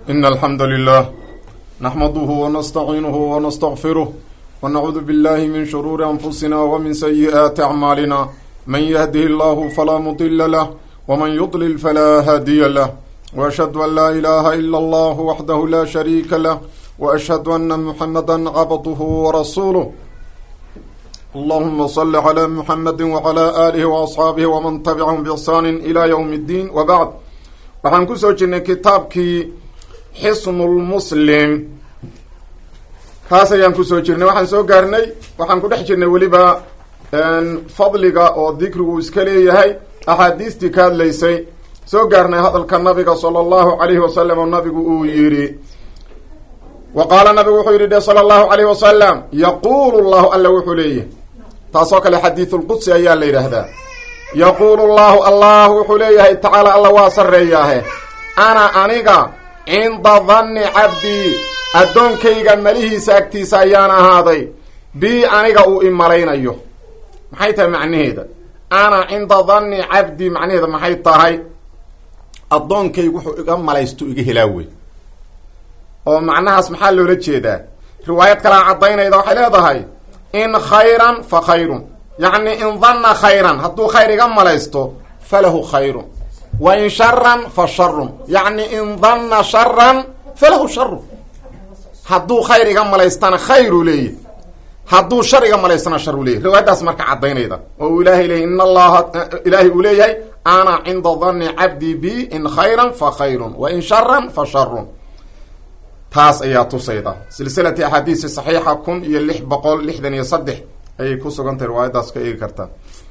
إن الحمد لله نحمده ونستعينه ونستغفره ونعوذ بالله من شرور أنفسنا ومن سيئات أعمالنا من يهده الله فلا مضل له ومن يضلل فلا هادي له وأشهد أن لا إله إلا الله وحده لا شريك له وأشهد أن محمدا عبده ورسوله اللهم صل على محمد وعلى آله وأصحاabه وman تبعهم بإحsaan إلى yوم الdين وبعd waxaan kusoo jirnay kitaabkii xsn الmslim kaas ayaan kusoo jirnay waxaan soo gaarnay waxaan ku dhex jirnay weliba fadliga oo dikrigu iska leeyahay axaadiistii ka hadlaysay soo gaarnay hadalka nabiga salى الlahu عalayhi wasalam oo nabigu uu yihi wa qaala nabigu wuxuu yidhi de salى الlahu عalayh wasalam yaqulu llahu alla wuxuu leeyahy taasoo kale xadiidu lqudsi ayaa la yidhaahdaa yaquulu llahu allah wuxuu leeyahay tacaala alla waa sarreeyaahe ana aniga cinda danni cabdii addoonkayga malihiisa agtiisa ayaan ahaaday bii aniga uu i malaynayo maxay tahay macnaheeda ana cinda danni cabdii macnaheeda maxay tahay addoonkaygu wuxuu iga malaysto iga helaa wey oo macnahaas maxaa loola jeedaa riwaayad kalea caddaynayda waxay leedahay in khayran fa khayrun yacni in danna khayran hadduu khayr iga malaysto falahu khayrun wa in sharan fa sharun yacni in danna sharan falahu sharun hadduu khayr iga malaystana khayruu leeyahy hadduu shar iga malaystana sharuu leeyahy riwaayaddaas marka caddaynayda oo uu ilaahay leeyay in allaha ilaahay uu leeyahay ana cinda danni cabdii bi in khayran fa khayrun wa in sharan fa sharun taas ayaa tusayda silsilati axaadiisi saxiixa kun iyo lix boqol lixdan iyo saddex ayay ku sugan tahay riwaayaddaas ka eegi kartaa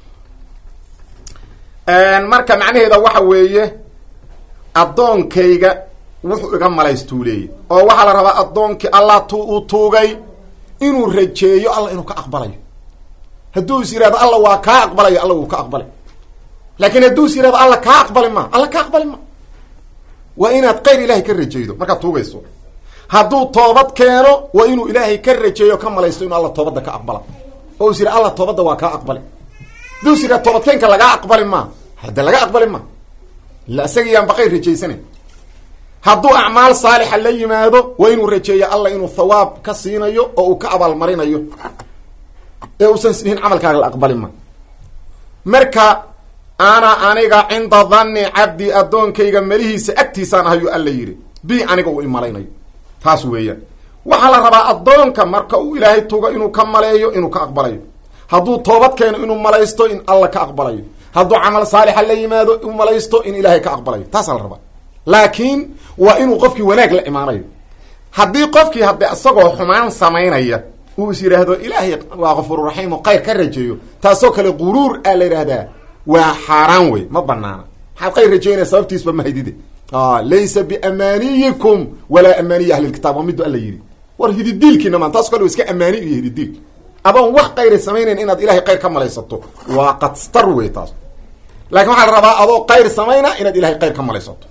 marka macnaheeda waxa weeye addoonkayga wuxuu iga malaystuu leeyay oo waxaa la rabaa addoonkii allah tu uu tuugay inuu rajeeyo alla inuu ka aqbalayo hadduu is yihahdo alla waa kaa aqbalayo alla wuu ka aqbalay laakiin hadduu is yihahdo alla kaa aqbali ma alla ka aqbali ma waa inaad kayr ilahay ka rajeydo markaad tuugayso hadduu toobad keeno waa inuu ilaahay ka rajeeyo ka malaysto inuu alla toobadda ka aqbala oo is yidha alla toobadda waa kaa aqbali hadduu is yidhaha toobadkeenka lagaa aqbali maa hadde laga aqbali ma illa isaga yaan baqayr rajaysana hadduu acmaal saalixa la yimaado waa inuu rajeeyo alla inuu thawaab ka siinayo oo uu ka abaalmarinayo ee uusan isdhihin camalkaaga la aqbali ma marka ana aniga cinda danni cabdi addoonkayga melihiisa agtiisaan ahayuu alla yidhi bi aniga uu imalaynayo taas weeyaan waxaa la rabaa addoonka marka uu ilaahay tugo inuu ka maleeyo inuu ka aqbalayo hadduu toobad keeno inuu malaysto in alla ka aqbalayo hadduu camal saalixa la yimaado u malaysto in ilaahay ka aqbalayo taasaa la rabaa laakiin waa inuu qofkii wanaag la imaanayo haddii qofkii hadde isagoo xumaan samaynaya uu is yidhaahdo ilaahay waa kafuururaxiim oo khayr ka rajeeyo taasoo kale quruur aa la yidhaahdaa waa xaaraan wey ma banaana maxaad khayr rajeynaya sababtiisba ma haydide laysa biamaniyikum walaa amaniyi ahli lkitaab waa midu alla yidhi war hididiilkiina maan taas kale iska amaani iyo hididiil adoon wax khayra samaynayn inaad ilahay khayr ka malaysato waa qadstar wey taas laakiin waxaa la rabaa adoo khayr samayna inaad ilahay khayr ka malaysato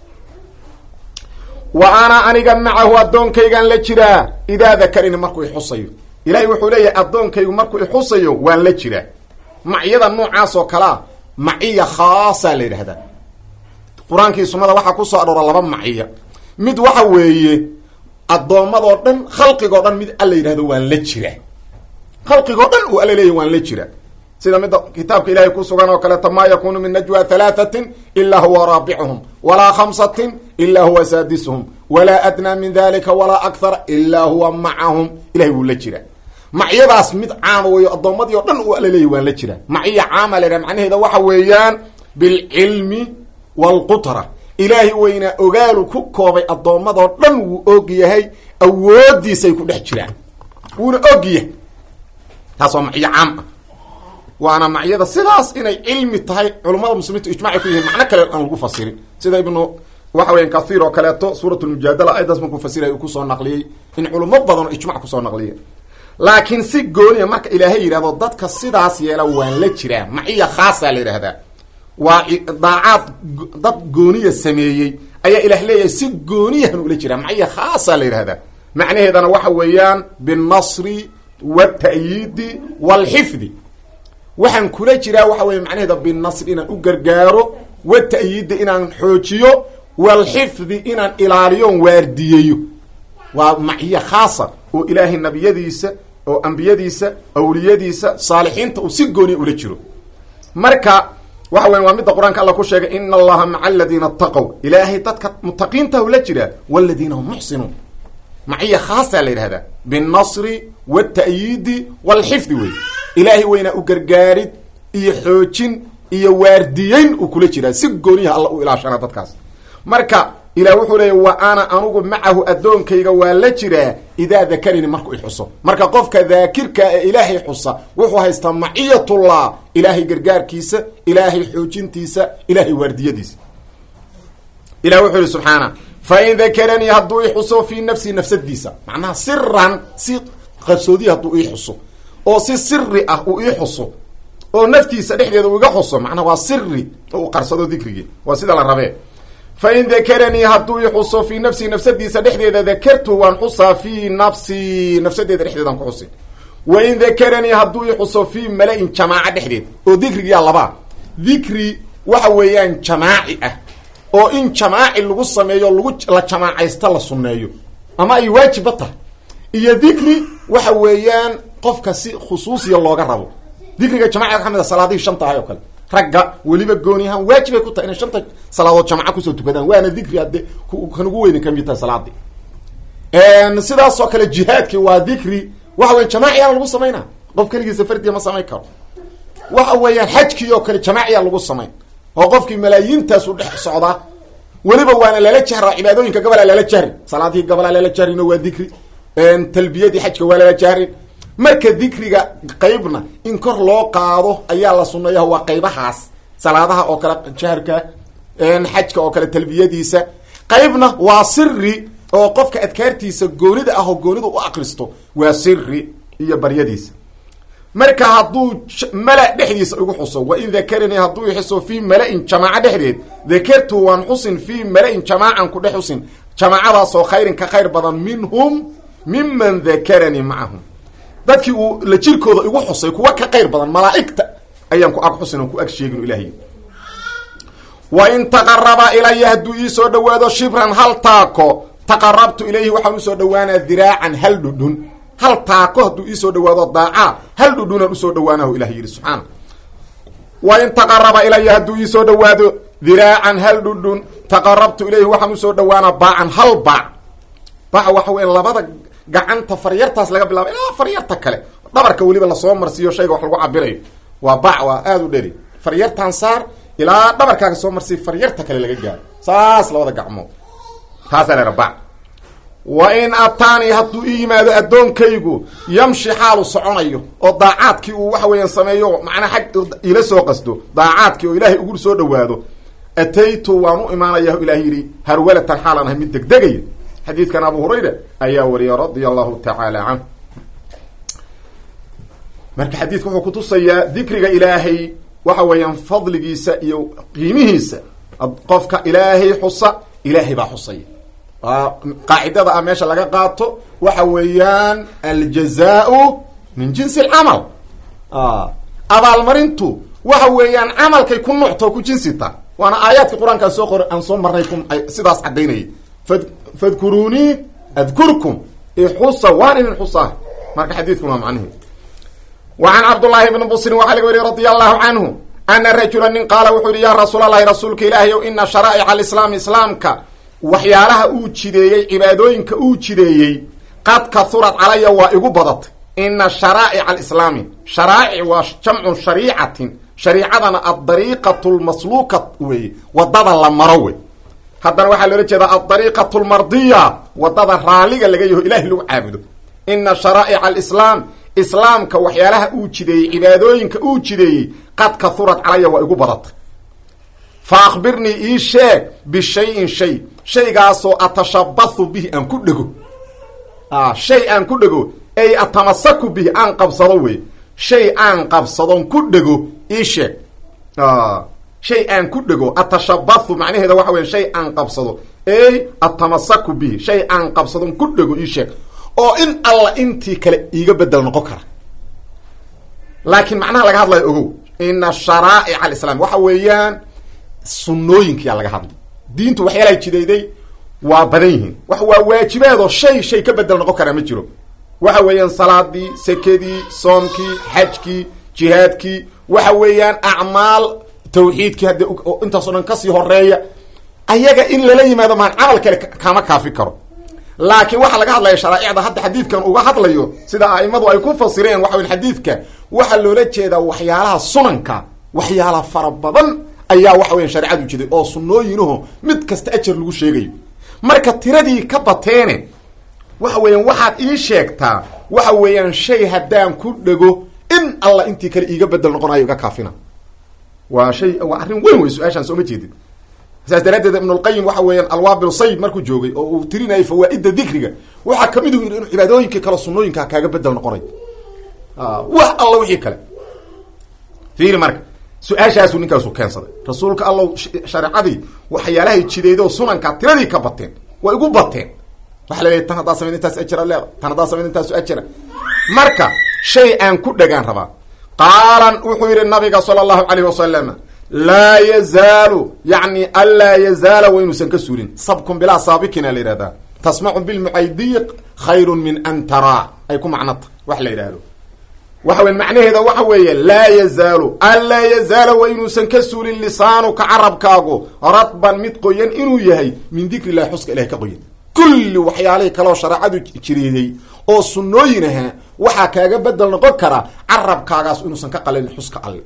wa ana aniga macahu addoonkaygaan la jiraa idaa dakarani markuu ixusayo ilahay wuxuu leeyahay addoonkaygu markuu ixusayo waan la jiraa macyada noocaas oo kalea maciya khaasa la yidhahdaa qur-aankii sunnada waxaa ku soo aroora laba maciya mid waxa weeye addoommadoo dhan khalqigoo dhan mid alla yidhahdo waan la jiraa khalqigoo dhan uu alla leeyahy waan la jiraa sida midda kitaabka ilahay ku sugan oo kaleeto maa yakunu min najwa halaathatin ilaa huwa raabicuhum walaa khamsatin ilaa huwa saadisuhum walaa adnaa min dalika walaa akthara ilaa huwa macahum ilahay wuu la jiraa macyadaas mid caama weeyo addoommadii o dhan uu alla leeyahy waan la jiraa maciya caama la yidhaha macnaheeda waxa weeyaan bilcilmi wlqutra ilaahay weynaa ogaalu ku koobay addoommadoo dhan wuu og yahay awoodiisay ku dhex jiraan wuuna og yahay taas waa macyo caam ah waana macyada sidaas inay cilmi tahay culummada muslimiintu ijmacay ku yihiin macno kale aan lagu fasirin sida ibnu waxa weya kathiir oo kaleeto suurat lmujaadala ayadaas markuu fasiray uu kusoo naqliyey in culummo badan oo ijmac kusoo naqliya laakiin si gooniya marka ilaahay yidhahdo dadka sidaas yeela waan la jiraa maciya khaasaa la yidhahdaa waa daacaad dad gooniya sameeyey ayaa ilaah leeyahay si gooniyahan ula jiraa maciya khaasaa la yidhahdaa macnaheedana waxa weeyaan binnasri waalta'yiidi waalxifdi waxaan kula jiraa waxa weeye macnaheeda binnasri inaan u gargaaro wata'yiida inaan xoojiyo walxifdi inaan ilaaliyoon waardiyeeyo waa maciyo khaasa oo ilaahay nabiyadiisa oo ambiyadiisa awliyadiisa saalixiinta uu si gooniya ula jiro marka waxa weya waa midda qur-aanka alla ku sheegay ina allaha maca aladiina ataqow ilaahay dadka mutaqiinta ula jiraa waladiina hum muxsinuun maciya khaasaa la yidhahdaa binnasri waalta'yiidi waalxifdi wey ilaahay weynaa u gargaarid iyo xoojin iyo waardiyeyn uu kula jiraa si gooniyaha alla u ilaashana dadkaas marka ilah wuxuu leeya wa ana anugu macahu addoonkayga waa la jiraa idaa dakarani markuu ixuso marka qofka daakirka ee ilaahay xusa wuxuu haystaa maciyatullah ilaahay gargaarkiisa ilaahay xoojintiisa ilaahay waardiyadiisa ilah wuxuu yihi subxaana fain dakaranii hadduu i xuso fii nafsii nafsadiisa macnaha siran si qarsoodiya hadduu ii xuso oo si siri ah uu ii xuso oo naftiisa dhexdeeda uu iga xuso macnaha waa siri oo uu qarsado dikrigii waa sida la rabee fain dakaranii hadduu i xuso fii nafsii nafsadiisa dhexdeeda dakartu waan xusaa fii nafsii nafsadeeda dhexdeedaan ku xusin wain dakaranii hadduu i xuso fii mala-in jamaaca dhexdeed oo dikrigiyaa labaa dikri waxa weeyaan jamaaci ah oo in jamaaci lagu sameeyo lagu la jamaacaysta la sunneeyo ama ay waajibba tahay iyo dikri waxa weeyaan qofka si khusuusiya looga rabo dikriga jamaciga ka mid a salaadihii shanta ahay oo kale ragga weliba gooni ahaan waajibay ku tahay inay shanta salaadood jamca kusoo tukadaan waana dikri hadde kan ugu weyni kamid tahay salaadii sidaas oo kale jihaadki waa dikri waxa weya jamaaciyaa lagu samaynaa qof keligiisa fardiya ma samayn karo waxa weeyaan xajkii oo kale jamaaciyaa lagu samayn oo qofkii malaayiintaasu dhex socdaa weliba waana lala jahraa cibaadooyinka gabalaa lala jahrin salaadihii gabalaa lala jahrino waa dikri talbiyadii xajka waa lala jahrin marka dikriga qeybna in kor loo qaado ayaa la sunneeya waa qeybahaas salaadaha oo kale jaharka xajka oo kale talbiyadiisa qeybna waa siri oo qofka adkaartiisa goonida ah oo goonida u akristo waa siri iyo baryadiisa marka hadduu mala dhexdiisa igu xuso wa in dakaranii hadduu ixuso fii mala-in jamaaco dhexdeed dakartu waan xusin fii mala-in jamaacan ku dhex xusin jamaacadaasoo khayrin ka khayr badan minhum miman dakaranii macahum dadkii uu la jirkooda igu xusay kuwa ka qayr badan malaa'igta ayaan ku ag xusin oon ku ag sheegin ilaahay wa in taqaraba ilaya hadduu iisoo dhawaado shibran hal taako taqarabtu ilayhi waxaan usoo dhawaanaa diraacan hal dhudhun hal taako hadduu iisoo dhawaado daacaa hal dhudhunaan usoo dhawaanahu ilah yidhi subxaana wa in taqaraba ilaya hadduu iisoo dhawaado diraacan hal dhudhun taqarabtu ilayhi waxaan usoo dhawaanaa baacan hal baac baac waxa weya labada gacanta faryartaas laga bilaabo ilaa faryarta kale dhabarka weliba lasoo marsiiyo shayga wax lagu cabirayo waa bac waa aada u dheri faryartan saar ilaa dhabarkaaga soo marsiiy faryarta kale laga gaaro saas labada gacmood taasaa la bac wa in ataanii hadduu ii yimaado addoonkaygu yamshi xaalu soconayo oo daacaadkii uu waxa weeyaan sameeyo macnaa xag ila soo qasdo daacaadkii oo ilaahay ugu soo dhawaado ataytu waan u imaanaya ilaah yidhi harwalatan xaalan ahay mid degdegaya xadiidkan abu hurayra ayaa wariyay radia allahu tacaala canh marka xadiidku wuxuu kutusayaa dikriga ilaahay waxa weeyaan fadligiisa iyo qiimihiisa qofka ilaahay xusa ilaahay baa xusaya qaacidada ah meesha laga qaato waxa weeyaan aljazaau min jinsi alcamal abaalmarintu waxa weeyaan camalkay ku nucto ku jinsita waana aayaadka qur-aankaan soo qor aan soo marnay ku sidaas caddaynayay fadkuruunii adkurkum ixusa waan idin xusaa marka xadiidkuna waa macnihi wa can cabdullaahi bni busrin waxaa laga weriye radia allahu canhu ana rajula nin qaala wuxuu yihi yaa rasuul allahi rasuulka ilaahay ow ina sharaa'ica alislaam islaamka waxyaalaha uu jideeyey cibaadooyinka uu jideeyey qad kahurad calaya waa igu badatay ina sharaa'ica alislaami sharaa'ic waa jamcu shariicatin shariicadana addariiqatu lmasluuka weeye wadada la maro wey haddana waxaa loola jeedaa addariiqatu lmardiya wadada raalliga laga yaho ilahay lagu caabudo ina sharaa'ica alislaam islaamka waxyaalaha uu jideeyey cibaadooyinka uu jideeyey qad kahurad calaya waa igu badatay fa akhbirnii ii sheeg bishayin shay shaygaasoo atashabathu bihi aan ku dhego shay aan ku dhego ay atamasaku bihi aan qabsado wey shay aan qabsadon ku dhego ii sheeg shay aan ku dhego atashabathu macnaheeda waxa weya shay aan qabsado ey atamasaku bihi shay aan qabsadon ku dhego ii sheeg oo in alla intii kale iiga bedel noqon kara laakiin macnaha laga hadlayo ogow ina sharaa'ic alislaam waxa weeyaan sunnooyinkiyaa laga hadlay diintu waxyaalaha jidayday waa badan yihiin wax waa waajibaad oo shay shay ka bedel noqon karaa ma jiro waxa weeyaan salaadii sekadii soomkii xajkii jihaadkii waxa weeyaan acmaal tawxiidkii hadde intaasoo dhan kasii horeeya ayaga in lala yimaado maan camal kale kama kaafi karo laakiin waxaa laga hadlaya sharaaicda hadda xadiidkan uga hadlayo sida aimadu ay ku fasireen waxa weya xadiidka waxaa loola jeedaa waxyaalaha sunanka waxyaala fara badan ayaa waxa weya shareecadu jiday oo sunooyinaho mid kasta ajar lagu sheegayo marka tiradii ka bateene waxa weeyaan waxaad ii sheegtaa waxa weeyaan shay haddaan ku dhego in alla intii kale iiga bedel noqonayo iga kaafina waa shay waa arrin weyn wey su-aashaan sooma jeedid saas daraaddeed ibnulqayim waxa weeyaan alwaabil sayb markuu joogay oo uu tirinayay fawaa-ida dikriga waxaa kamid u yidhi inuu cibaadooyinka kale sunooyinka kaaga bedel noqonay wax alla wixii kale fiiri marka su-aashaasu ninkaasu keensaday rasuulka allow shareecadii waxyaalahay jideedo sunanka tiradii ka bateen way igu bateen waxa la leeyahy tan haddaa samayd intaas ajira leeda tan haddaa samayd intaasu ajira marka shay aan ku dhagaan rabaa qaalan wuxuu yidhi nabiga sala allahu calayh wasalam laa yazaalu yani anlaa yazaala wa inuusan ka suulin sabkun bilaa saabikina la yihahdaa tasmacu bilmucaydiiq khayrun min an taraa ay ku macnota wax la yidhaahdo waxa weya macnaheeda waxa weeye laa yazaalu anlaa yazaala wa inuusan ka suulin lisaanuka carabkaagu radban mid qoyan inuu yahay min dikri illahi xuska ilahay ka qoyan kulli waxyaalihii kaleoo shareecadu jireeyey oo sunnooyin ahaa waxaa kaaga bedel noqon kara carabkaagaas inuusan ka qalin xuska alle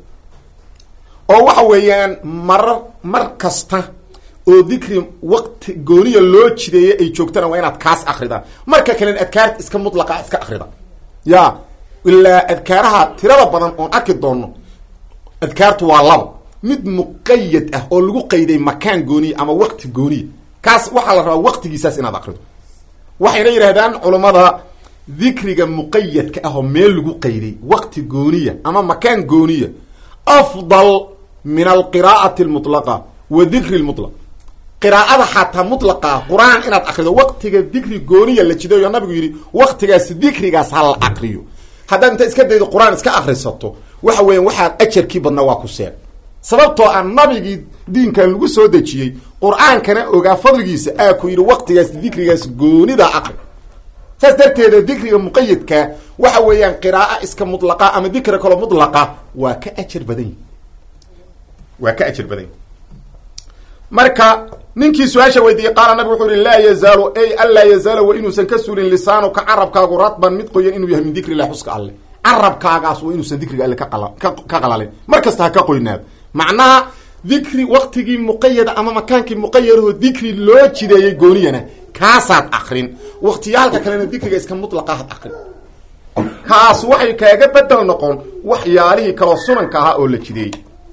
oo waxa weeyaan marar mar kasta oo dikri waqti gooniya loo jideeyay ay joogtana waa inaad kaas akrida marka kalen adkaarta iska mutlaqa iska akrida ya ilaa adkaaraha tirada badan oon arki doono adkaartu waa laba mid muqayad ah oo lagu qayday makaan gooniya ama waqti gooniya kaas waxaa la rabaa waqtigiisaas inaad akrido waxayna yidhahdaan culammada dikriga muqayadka ah oo meel lagu qayday waqti gooniya ama makaan gooniya afdal min alqiraa'ati almutlaqa wa dikri lmutlaq qiraa'ada xataa mutlaqa qur-aan inaad akrido waqtiga dikri gooniya la jidayo nabigu yidhi waqtigaas dikrigaas ha la akriyo haddaad inta iska daydo qur-aan iska akrisato waxa weeyaan waxaad ajarkii badnaa waa ku seeg sababtoo ah nabigii diinkan lagu soo dejiyey qur-aankana ogaa fadligiisa aa ku yidhi waqtigaas dikrigaas goonida akri saas darteeda dikriga muqayadka waxa weeyaan qiraaa iska mutlaqa ama dikri kaloo mutlaqa waa ka ajar badan yihi waa ka ajar badan yihi marka ninkii su-aasha weydiiyey qaala nabig wuxuu yihi laa yazaalu ay anlaa yazaala wa inuusan ka suulin lisaanuka carabkaagu radban mid qoyan inuu yahay min dikri illahi xuska alle carabkaagaas waa inuusan dikriga alle kaqala ka qalalin mar kasta ha ka qoynaado macnaha dikri waqtigii muqayada ama makaankii muqayadaho dikri loo jideeyey gooniyana kaasaad akrin waktiyaalka kalena dikriga iska mutlaqa had akrin kaas waxay kaaga bedel noqon waxyaalihii kaloo sunanka ahaa oo la jideeyey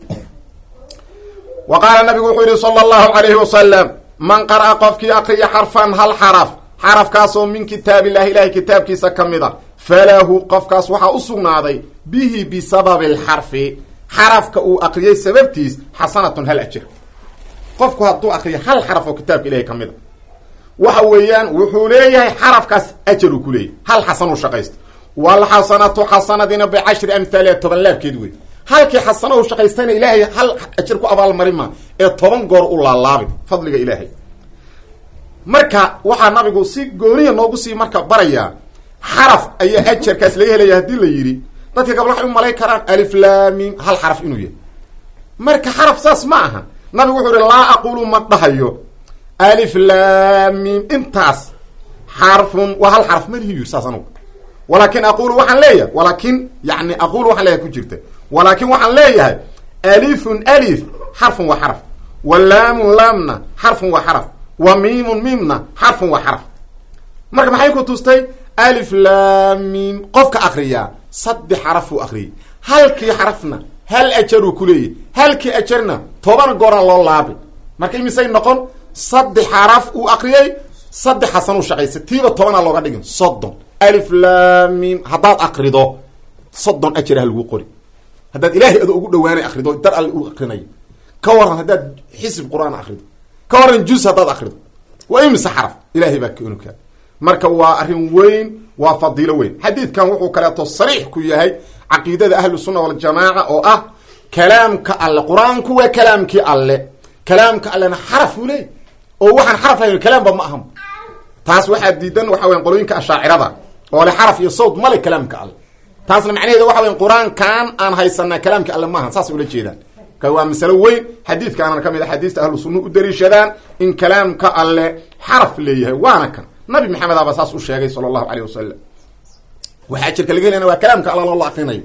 wa qaala nabigu wuxuu yihi sala allahu calayhi wasalam man qara'a qofkii akriya xarfan hal xaraf xarafkaasoo min kitaabillahi ilahay kitaabkiisa ka mid a falahu qofkaas waxaa u sugnaaday bihi bisababi alxarfi xarafka uu akriyey sababtiis xasanatun hal ajir qofku hadduu akriyo hal xaraf oo kitaabka ilahay ka mid a waxa weeyaan wuxuu leeyahay xarafkaas ajar uu ku leeyahy hal xasanuu shaqaysta walxasanatu xasanadina bicashri amhaaliha toban laabkeed wey halkii xasano u shaqaystayna ilaahay hal ajar ku abaalmarin ma ee toban goor u laalaabin fadliga ilaahay marka waxaa nabigu si gooniya noogu sii marka barayaa xaraf ayaa ajarkaas laga helaya haddii la yidhi dadka gabal waxay u malay karaan aliflamim hal xaraf inuu yahay marka xaraf saas ma aha nabigu wuxuu ihi laa aqulu ma dhahayo aliflamim intaas xarfun waa hal xarf malihi yiri saas anugu walaakin aqulu waxaan leeyahay walaakin yani aqulu waxaan leeyahay ku jirta walaakin waxaan leeyahay alifun alif xarfun waa xaraf wa laamun laamna xarfun waa xaraf wa miimun miimna xarfun waa xaraf marka maxay ku tustay alif laamim qofka akriyaa saddex xaraf uu akriyay halkii xarafna hal ajaruu ku leeyahy halkii ajarna toban goora loo laabay marka imisay noqon saddex xaraf uu akriyay saddex xasanuu shaqaysay tiiba tobanaa looga dhigin soddon alif laamim haddaad akrido soddon ajaraha lagu qori haddaad ilaahay adoo ugu dhawaanay akrido dar alle u akrinayo ka waran haddaad xisib qur-aan akrido ka waran juz haddaad akrido waa imise xaraf ilahay baa kanukaa marka waa arrin weyn waa fadiilo weyn xadiidkan wuxuu kaleeto sariix ku yahay caqiidada ahlu sunna waljamaaca oo ah kalaamka alle qur-aanku waa kalaamkii alle kalaamka allena xaraf uu leey oo waxaan xaraf lahayn kalaamba ma ahan taas waxaa diidan waxa weyan qolooyinka ashaacirada oo le xaraf iyo sawd male kalaamka alle taasna macnaheeda waxa weyan qur-aankan aan haysanaa kalaamka alle maaha saasay ula jeedaan ka waa masalo weyn xadiidkaanana ka mid a xadiista ahlu sunna u daliishadaan in kalaamka alle xaraf leeyahay waana kan nabi maxamed aba saas u sheegay sala allahu caleyh wasalam waxaa jirka laga helana waa kalaamka alla loola akrinayo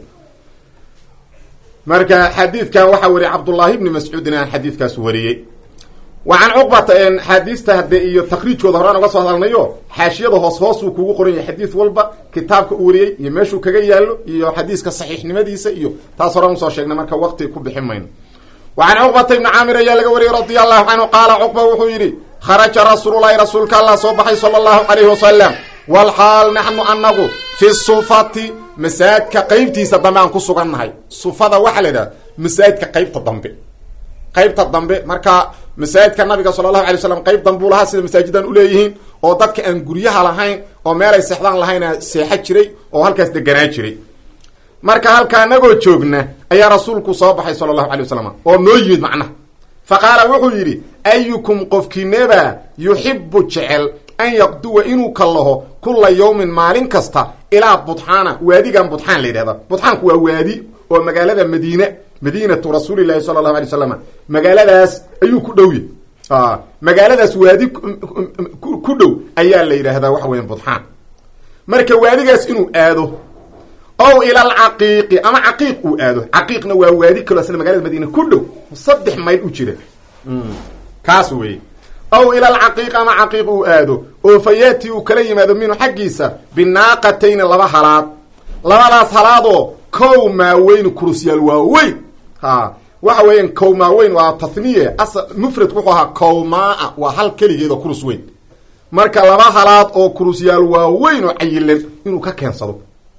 marka xadiidkan waxaa wariyay cabdullaahi ibni mascuudin aan xadiidkaas wariyey wa can cuqbata xaadiista hade iyo takriijkooda horaan uga soo hadalnayo xaashiyada hoos hoosuu kugu qoran yahay xadiis walba kitaabka u wariyey iyo meeshuu kaga yaallo iyo xadiiska saxiixnimadiisa iyo taas horaan usoo sheegnay marka waqti ku bixin mayno wa can cuqbata ibni caamir ayaa laga wariyey radia allahu canhu qaala cuqba wuxuu yidhi kharaja rasuululahi rasuulka allah soo baxay sala allahu calayhi wasalam walxaal naxnu anagu fi sufati masaajidka qeybtiisa dambe aan ku sugannahay sufada waxaa la yidhaha masaajidka qeybta dambe qeybta dambe marka masaajidka nabiga sala allahu alay slam qeyb dambuu lahaa sida masaajidan uleeyihiin oo dadka aan guryaha lahayn oo meelay seexdaan lahayna seexa jiray oo halkaas deganaa jiray marka halka anagoo joogna ayaa rasuulku soo baxay sala allahu alay wasalam oo noo yimid macnaha fa qaala wuxuu yidhi ayukum qofkiineba yuxibu jecel an yaqduwa inuu kallaho kula yawmin maalin kasta ilaa budxaana waadigan budxaan la yidhahda budxaanku waa waadi oo magaalada madiine madiinatu rasuulilahi sala allahu alay wasalam magaaladaas ayuu ku dhow yahy magaaladaas waadi ku dhow ayaa la yidhaahdaa waxa weya budxaan marka waadigaas inuu aado ow ila alcaqiiqi ama caqiiq uu aado caqiiqna waa waadi kaloo asla magalada madiine ku dhow saddex mayl u jira kaas weeye ow ila alcaqiiq ama caqiiq uu aado oo fa yaati uu kala yimaado minhu xaggiisa binaaqatayni laba halaad labadaas halaadoo kow maaweyn kurusyaal waaweyn ha waxa weeyaan kow maaweyn waa tathniye asal mufradku wuxuu ahaa kowmaa waa hal keligeedoo kurus weyn marka laba halaad oo kurusyaal waaweyn oo cayilan inuu ka keensado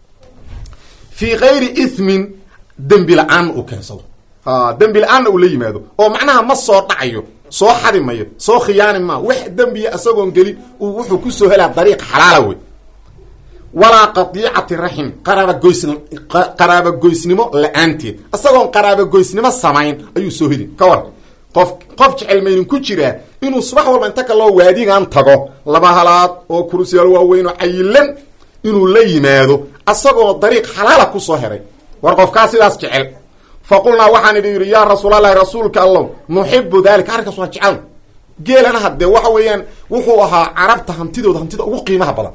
fii kayri ismin dembi la-aanna uu keensado ha dembi la-aanna uu la yimaado oo macnaha ma soo dhacayo soo xadi mayo soo khiyaani maa wax dembiya isagoon gelin uu wuxuu kusoo helaa dariiq xalaala wey walaa qadiicati raxim qaraabagoysn qaraabagoysnimo la-aanteed isagoon qaraabagoysnimo samayn ayuu soo heli ka war qof qof jecel maydin ku jiraa inuu subax walba inta kaloo waadigan tago laba halaad oo kurusyaal waaweyn oo cayilan inuu la yimaado asagoo dariiq xalaala kusoo heray war qofkaa sidaas jecel fa qulnaa waxaan idhi yidhi yaa rasuulallahi rasuulka allow nuxibu dalika arrinkaas waa jecelna geelana haddee waxa weeyaan wuxuu ahaa carabta hantidooda hantida ugu qiimaha badan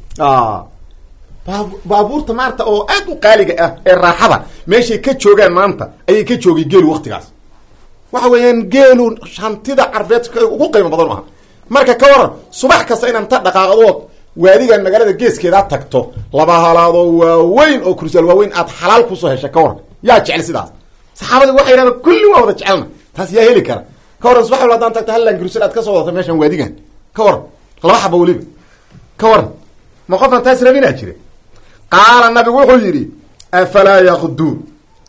baabuurta maanta oo aad u qaaliga ah ee raaxada meeshay ka joogaan maanta ayay ka joogay geelu waktigaas waxa weeyaan geelu hantida carbeed ugu qiimo badan u aha marka ka waran subax kasta inaan ta dhaqaaqdood waadigan magaalada geeskeedaa tagto laba halaadoo waaweyn oo kursaal waaweyn aad xalaal kusoo hesha ka waran yaa jecel sidaas saxaabadi waxay yidhahdeen kulli waa wada jecelna taas yaa heli kara ka waran subax wal hadaan tagto hallan kursal aad ka soo wadata meeshan waadigan ka waran laba xaba weliba ka waran ma qofaan taas rabinaa jira qaala nabigu wuxuu yidhi afalaa yaqduun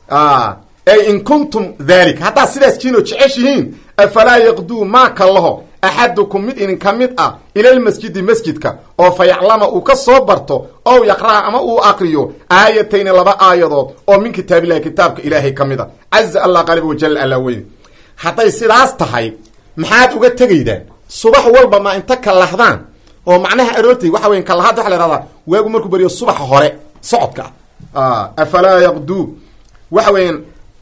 ay in kuntum dalik haddaad sidaas jiinoo jeceshihiin afalaa yaqduu maa kallaho axadukum mid idinka mid ah ilalmasjidi masjidka oo fa yaclama uu ka soo barto ow yaqra'a ama uu aqriyo aayatayni laba aayadood oo min kitaabillahi kitaabka ilaahay ka mid a caza allah qaliba wajalla allaa weyne hadday sidaas tahay maxaad uga tegaydaan subax walba ma inta kalahdaan oo macnaha aroortay waxa weyan kalahada waxa la ihahdaa waagu markuu beriyo subaxa hore socodka ah afalaa yaqduu waxa weeyaan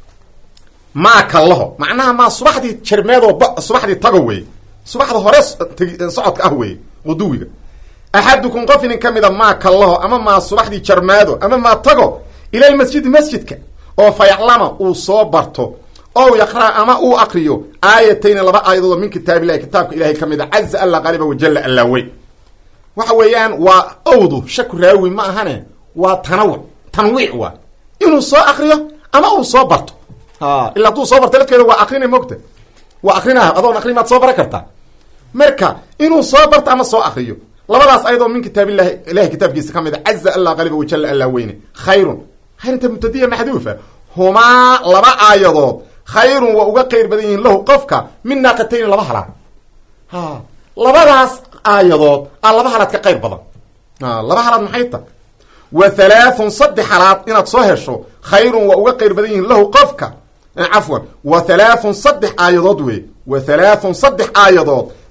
maa kallaho macnaha maa subaxdii jarmeedoo ba subaxdii tago wey subaxda hore socodka ah wey quduwiga axadukum qof inin ka mida maa kallaho ama maa subaxdii jarmaado ama maa tago ilalmasjidi masjidka oo fa yaclama uu soo barto ow yaqra' ama uu akriyo aayatayni laba aayadoodoo min kitaabillahi kitaabka ilahay ka mid a caza alla qaliba wajalla allaa wey waxa weeyaan waa owdu shaku raawi ma ahane waa tanawuc tanwiic waa inuu soo akriyo ama uu soo barto ila hadduu soo barto lafkeeda waa akrina mogta waa akrina adoon akrin maad soo baran kartaa marka inuu soo barto ama soo akriyo labadaas ayadoo min kitaabillahi ilahay kitaabkiisa ka mid a caza allah qaliba wajalla allaa weyne khayrun khayrinta mubtadiya maxduufa humaa laba aayadood khayrun waa uga qayr badan yihiin lahu qofka min naaqatayni laba halaad ha labadaas aayadood a laba halaad ka qayr badan laba halaad maxay ta wa halaathun saddex halaad inaad soo hesho khayrun waa uga qayr badan yihiin lahu qofka cafwan wa halaathun saddex aayadood wey wa halaathun saddex aayadood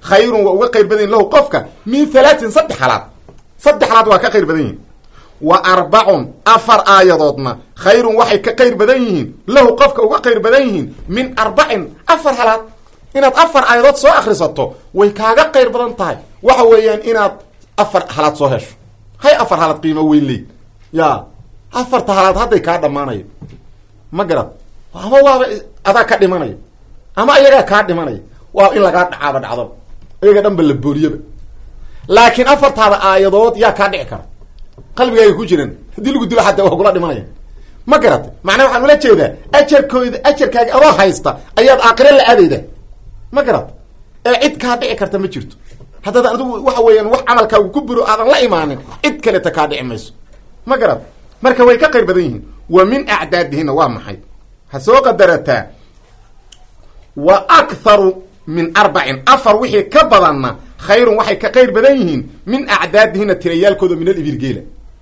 khayrun waa uga qayr badan yihin lahu qofka min halaatin saddex halaad saddex halaad waa ka qayr badan yihin wa arbacun afar aayadoodna khayrun waxay ka qayr badan yihiin lahu qofka uga qayr badan yihiin min arbacin afar halaad inaad afar aayadood soo akrisato way kaaga qayr badan tahay waxa weeyaan inaad afar halaad soo hesho hay afar halaad qiimo weyn leyd ya afarta halaad hadday kaa dhamaanayo ma garad ama waaba adaa ka dhimanayo ama iyagaa kaa dhimanaya waa in lagaa dhacaaba dhacdaba iyaga dhan ba la booriyaba laakiin afartaada aayadood yaa kaa dhici kara qalbigaaga ku jiran haddii lagu dilo xataa waa kula dhimanaya ma garatay macnaa waxaan ula jeedaa ajarkooda ajarkaaga adoo haysta ayaad aakhire la aadayda ma garat ee cid kaa dhici karta ma jirto haddaad adigu waxa weeyaan wax camalkaagu ku buro aadan la imaanin cid kaleta kaa dhici mayso ma garat marka way ka qayr badan yihiin wa min acdaadihina waa maxay ha soo qadarataa wa akharu min arbacin afar wixii ka badanna khayrun waxay ka qayr badan yihiin min acdaadihina tirayaalkooda min alibirgeela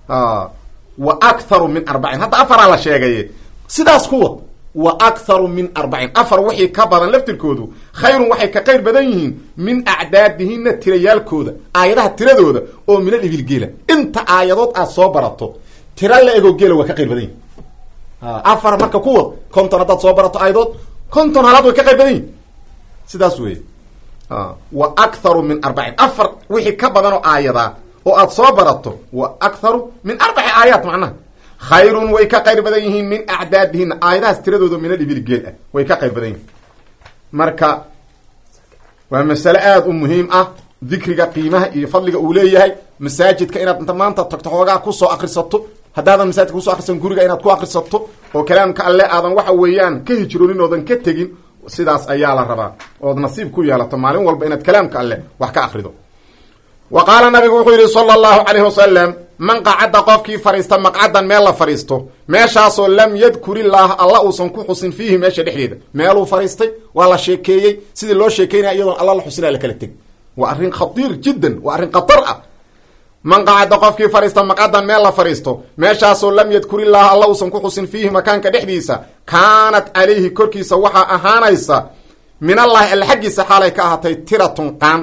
wa akharu min arbacin hadda afaraa la sheegaye sidaas ku wad wa akharu min arbacin afar wixii ka badan laftirkoodu khayrun waxay ka qayr badan yihiin min acdaadihina tirayaalkooda aayadaha tiradooda oo min alibilgeela inta aayadood aad soo barato tira la ego geela waa ka qayr badan yihin afar marka ku wad konton haddaad soo barato aayadood konton halaad way ka qayr badan yihin sidaas wey wa akharu min arbacin afar wixii ka badan oo aayadaa oo aad soo barato wa akharu min arbaci aayaat macnaha khayrun way ka qayr badan yihiin min acdaadihina aayadahaas tiradooda min alibil geel ah way ka qayr badan yihiin marka waa masale aada u muhiim ah dikriga qiimaha iyo fadliga uu leeyahay masaajidka inaad inta maanta tagto xoogaa kusoo akrisato haddaadan masaajidka kusoo akrisan guriga inaad ku akrisato oo kalaamka alle aadan waxa weeyaan ka hijroonin oodan ka tegin sidaas ayaa la rabaa ood nasiib ku yeelato maalin walba inaad kalaamka alleh wax ka akrido wa qaala nabigu wuxuu yidhi sala allahu calayhi wasalam man qacadda qofkii fadhiista maqcadan meel la fadhiisto meeshaasoo lam yadkur illaaha alla uusan ku xusin fiihi meesha dhexdeeda meeluu fadhiistay waa la sheekeeyey sidii loo sheekeynaya iyadoon alla la xusinaa la kala teg waa arrin khatiir jiddan waa arrin khatar ah man qacadda qofkii fadhiista maqcadan meel la fadhiisto meeshaasoo lam yadkur illaaha alla uusan ku xusin fiihi makaanka dhexdiisa kaanat calayhi korkiisa waxaa ahaanaysa min allahi alla xaggiisa xaalay ka ahaatay tiratun qaan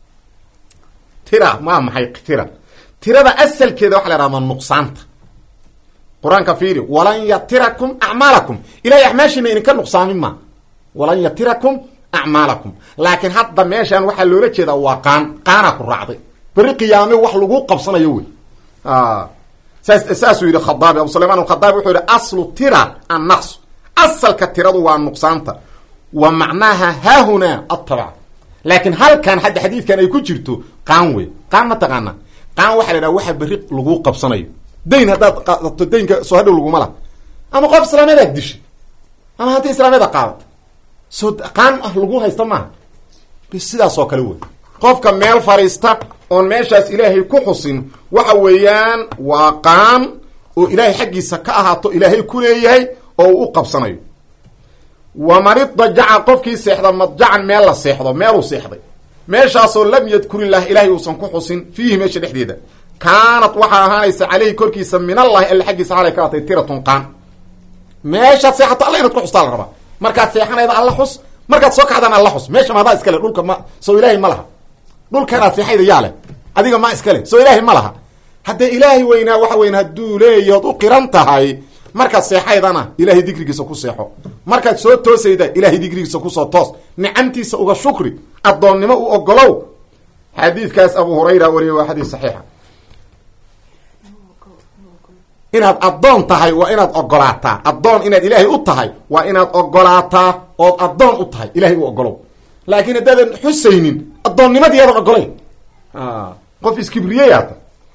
tira maa maxay tira tirada asalkeeda waxa la yhahdaa nuqsaanta qur-aanka fiiri walan yatirakum acmaalakum ilahay acmaashiina idinka nuqsaamin ma walan yatirakum acmaalakum laakiin hadda meeshan waxaa loola jeedaa waa qaan qaanaa ku raacday beri qiyaame wax lagu qabsanayo wey saas saasuu yidhi khadaabi abu sulayman alkhadaabi wuxuu yihi aslu tira annaqs asalka tiradu waa nuqsaanta wa macnaaha haahunaa atabc laakiin halkan hadda xadiidkan ay ku jirto qaan wey qaan ma taqaana qaan waxa la idhaha waxa berri lagu qabsanayo dayn haddaad qaadato daynka soo hadhow laguma laha ama qof islaameedaad dishay ama hanti islaameeda qaadata soo qaan ah lagu haysta maaha sidaas oo kale wey qofka meel fadhiista oon meeshaas ilaahay ku xusin waxa weeyaan waa qaan oo ilaahay xaggiisa ka ahaato ilaahay ku leeyahay oo uu u qabsanayo wamanid dajaca qofkii seexda madjacan meel la seexdo meeluu seexday meeshaasoo lam yadkurillah ilaahay uusan ku xusin fiihi meesha dhexdeeda kaanat waxaa ahaanaysa caleyhi korkiisa min allahi alle xaggiisa xalay ka atay tiratun qaan meeshaad seexato alla inaad ku xustaa la rabaa markaad seexanayda alla xus markaad soo kacdaan alla xus meesha maadaa iskale dhulka ma soo ilaahay ma laha dhulkanaad seexayda yaa leh adiga ma iskale soo ilaahay ma laha haddee ilaahay weynaa waxa weyn hadduu leeyahood u qiran tahay markaad seexaydana ilaahay dikrigiisa ku seexo markaad soo toosayda ilaahay dikrigiisa kusoo toos nicamtiisa uga shukri addoonnimo u ogolow xadiidkaas abu hurayra wariye waa xadiis saxiixa inaad addoon tahay waa inaad ogolaataa addoon inaad ilaahay u tahay waa inaad ogolaataa ood addoon u tahay ilahay u ogolow laakiin haddaadan xusaynin addoonnimadii aadan ogolayn qof iskibriyeyaata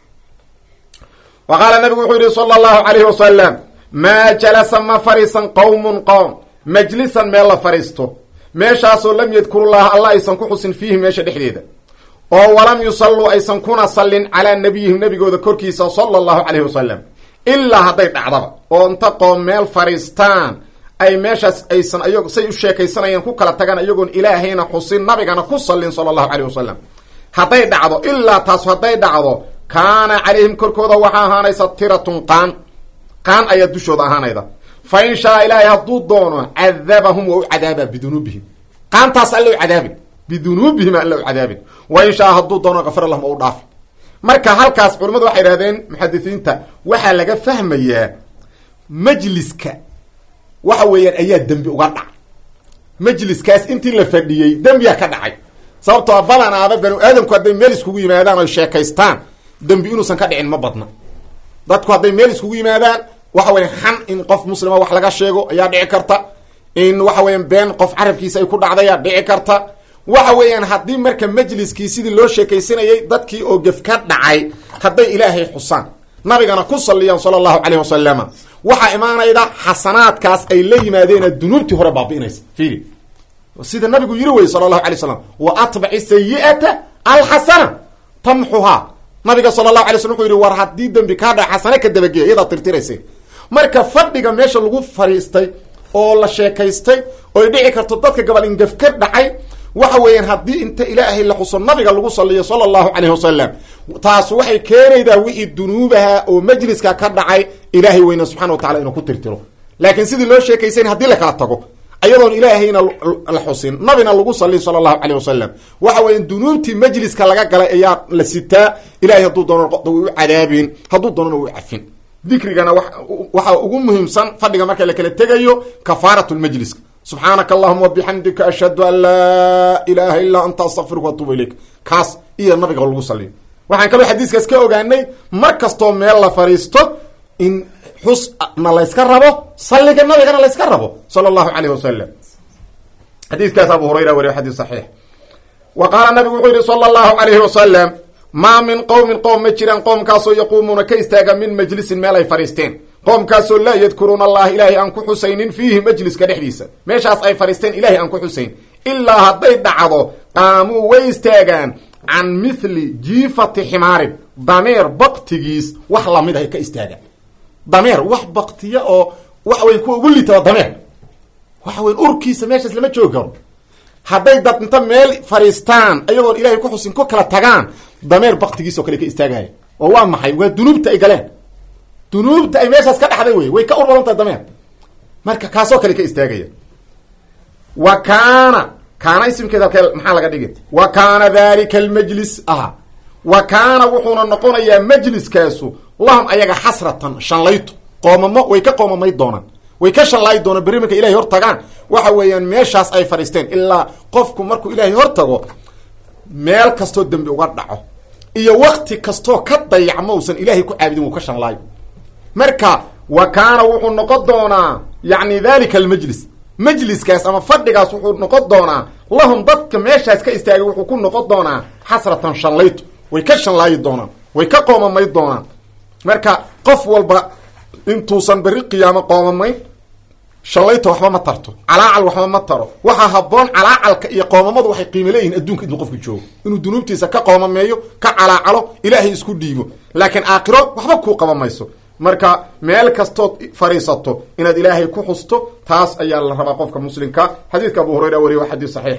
wa qaala nabigu wuxuu yihi sala allahu calayhi wasalam maa jalasa ma fadhiisan qowmun qowm majlisan meel la fadhiisto meeshaasoo lam yadkurullaha alla aysan ku xusin fiihi meesha dhexdeeda oo walam yusalluu aysan kuna sallin calaa nabiyihim nabigooda korkiisa sala allahu calayhi wasalam ilaa hadday dhacdaba oo inta qoom meel fadhiistaan ay meeshaas aysan ayag say u sheekaysanayaan ku kala tagaan iyagoon ilaahayna xusin nabigana ku sallin sala allahu calayh wasalam hadday dhacdo ilaa taas hadday dhacdo kaana calayhim korkooda waxaa ahaanaysa tiratun qaan qaan ayaa dushooda ahaanayda fa in shaa ilaahay hadduu doono cadabahum waa u cadaabaa bidunuubihim qaantaas alle u cadaabin bidunuubihim alla u cadaabin wa in shaa hadduu doono kafir lahum oo u dhaafi marka halkaas culimmadu waxay idhahdeen muxadisiinta waxaa laga fahmayaa majliska waxa weeyaan ayaa dembi uga dhacay majliskaas intii la fadhiyey dembiyaa ka dhacay sababtoo badanaaba banu aadamku hadday meel iskugu yimaadaan oy sheekaystaan dembi inuusan ka dhicin ma badna dadku hadday meel iskugu yimaadaan waxa weya xan in qof muslima wax laga sheego ayaa dhici karta in waxa weeyaan been qof carabkiisa ay ku dhacdayaa dhici karta waxa weeyaan haddii marka majliskii sidii loo sheekaysanayay dadkii oo gef ka dhacay hadday ilaahay xusaan nabigana ku saliyaan sala allahu caleyh wasalama waxaa imaanayda xasanaadkaas ay la yimaadeena dunuubtii hore baabi'inaysa fiiri sida nabigu yiri wey sala allahu alay slam wa atbaci sayi'ata alxasana tamxuhaa nabiga sala allahu alay slam wuxuu yihi war haddii dembi kaa dhaca xasane ka dabageya iyadaa tirtiraysa marka fadhiga meesha lagu fadhiistay oo la sheekaystay oy dhici karto dadka gabal ingef ka dhacay waxa weeyaan haddii inta ilaahay la xuso nabiga lagu saliyo sala allahu calayh wasalam taas waxay keenaydaa wixii dunuubaha oo majliska ka dhacay ilaahay weyne subxana wa tacala inuu ku tirtiro laakiin sidii loo sheekaysan haddii lakala tago ayadoon ilaahayna la xusin nabina lagu saliy sala allahu caleyh wasalam waxa weya dunuubtii majliska laga galay ayaa la sitaa ilahay hadduu doono u cadaabin hadduu doonona u cafin dikrigana waxaa ugu muhiimsan fadhiga marka la kala tegayo kafaarat lmajliska subxaanaka allahuma wabixamdika ashhadu an laa ilaha illaa anta astaqfiruka watuuba ilayk kaas iyo nabiga lagu saliyo waxaan kaloo xadiiskaas ka ogaanay mar kastoo meel la fadhiisto in xusna layska rabo salliga nabigana layska rabo sala allahu caleyh wasalam xadiiskaas abu hurayra wariyo xadiis saxiix wa qaala nabigu wuxuu yihi sala allahu calayhi wasalam maa min qowmin qowm ma jiraan qoomkaasoo yaquumuuna ka istaaga min majlisin meel ay fadhiisteen qoomkaasoo laa yadkuruuna allaha ilaahay aan ku xusaynin fiihi majliska dhexdiisa meeshaas ay fadhiisteen ilahay aan ku xusayn ilaa hadday dhacdo qaamuu way istaagaan can mithli jiifati ximaarin dameer baktigiis wax lamid ahay ka istaagaan dameer wax baktiya oo waxa weya kuwa ugu liitaba dameer waxa weya urkiisa meeshaas lama joogi karo hadday dad inta meel fadhiistaan ayagoon ilahay ku xusin ku kala tagaan dameer baktigiis oo kale ka istaagaya oo waa maxay waa dunuubta ay galeen dunuubta ay meeshaas ka dhaxday wey way ka ur badan tahay dameer marka kaasoo kale ka istaagaya wa kaana kaana isimkeeda halkee maxaa laga dhigi wa kaana dalika almajlis ah wa kaana wuxuuna noqonayaa majliskaasu lahum ayaga xasratan shanlayto qoomamo way ka qoomamay doonaan way ka shanlaayi doonaan berri marka ilahay hor tagaan waxa weeyaan meeshaas ay fadhiisteen ilaa qofku markuu ilaahay hor tago meel kastoo dembi uga dhaco iyo wakti kastoo ka dayacmo usan ilaahay ku caabudin wuu ka shanlaayo marka wa kaana wuxuu noqon doonaa yacni dalika almajlis majliskaas ama fadhigaas wuxuu noqon doonaa lahum dadka meeshaas ka istaagay wuxuu ku noqon doonaa xasratan shanlayto way ka shanlaayi doonaan way ka qoomamay doonaan marka qof walba intuusan berri qiyaamo qoomamayn shallayta waxba ma tarto calaacal waxba ma taro waxaa haboon calaacalka iyo qoomamadu waxay qiimo leeyihin adduunka intuu qofku joogo inuu dunuubtiisa ka qoomameeyo ka calaacalo ilaahay isku dhiibo laakiin aakhiro waxba kuu qaba mayso marka meel kastood fadhiisato inaad ilaahay ku xusto taas ayaa la rabaa qofka muslimka xadiidka abu hurayra wariye waa xadiis saxiix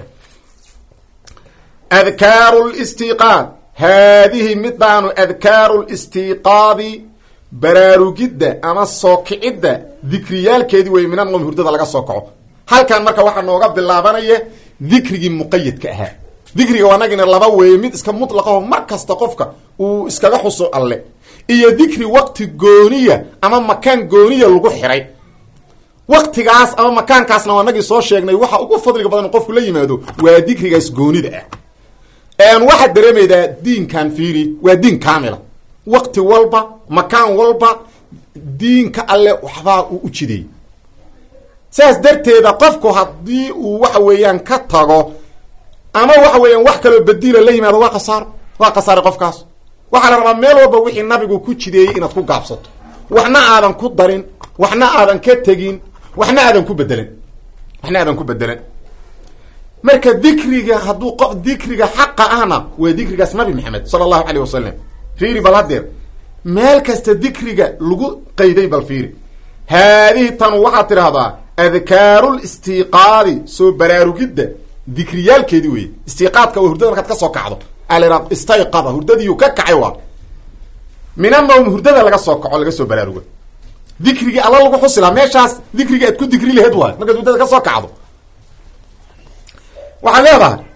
adkaaru listiqaad haadihi midaanu adkaaru listiqaadi baraarugidda ama soo kicidda dikriyaalkeedii wey minan qowmi hurdada laga soo kaco halkan marka waxaa nooga bilaabanaya dikrigii muqayadka ahaa dikriga wanagina laba weeye mid iska mutlaqaho mar kasta qofka uu iskaga xuso alle iyo dikri waqti gooniya ama makaan gooniya lagu xiray waqtigaas ama makaankaasna wanagii soo sheegnay waxa ugu fadliga badan qofku la yimaado waa dikrigaas goonida ah waxaad dareemaydaa diinkan fiiri waa diin kaamila waqti walba makaan walba diinka alle waxbaa uu u jideey saas darteeda qofku haddii uu waxa weeyaan ka tago ama waxa weeyaan wax kaloo badiila la yimaado waa khasaaro waa khasaaray qofkaas waxaa la rabaa meel walba wixii nabigu ku jideeyey inaad ku gaabsato waxna aadan ku darin waxna aadan ka tegin waxna aadan ku bedelin waxna aadan ku bedelan marka dikriga hadduu qof dikriga xaqa ahna waa dikrigaas nabi maxamed sala allahu caleyh wasalam fiiri bal haddeer meel kasta dikriga lagu qayday bal fiiri haadihi tan waxaad tidhaahdaa adkaaru listiqaadi soo baraarugidda dikriyaalkeedii wey istiqaadka waa hurdada markaad ka soo kacdo ala istayqada hurdadiiyu ka kacay waa min anawm hurdada laga soo kaco laga soo baraarugo dikrigii alla lagu xusi lahaa meeshaas dikrigii aad ku dikri laheed waay markaad hurdada ka soo kacdo waxaad leedahay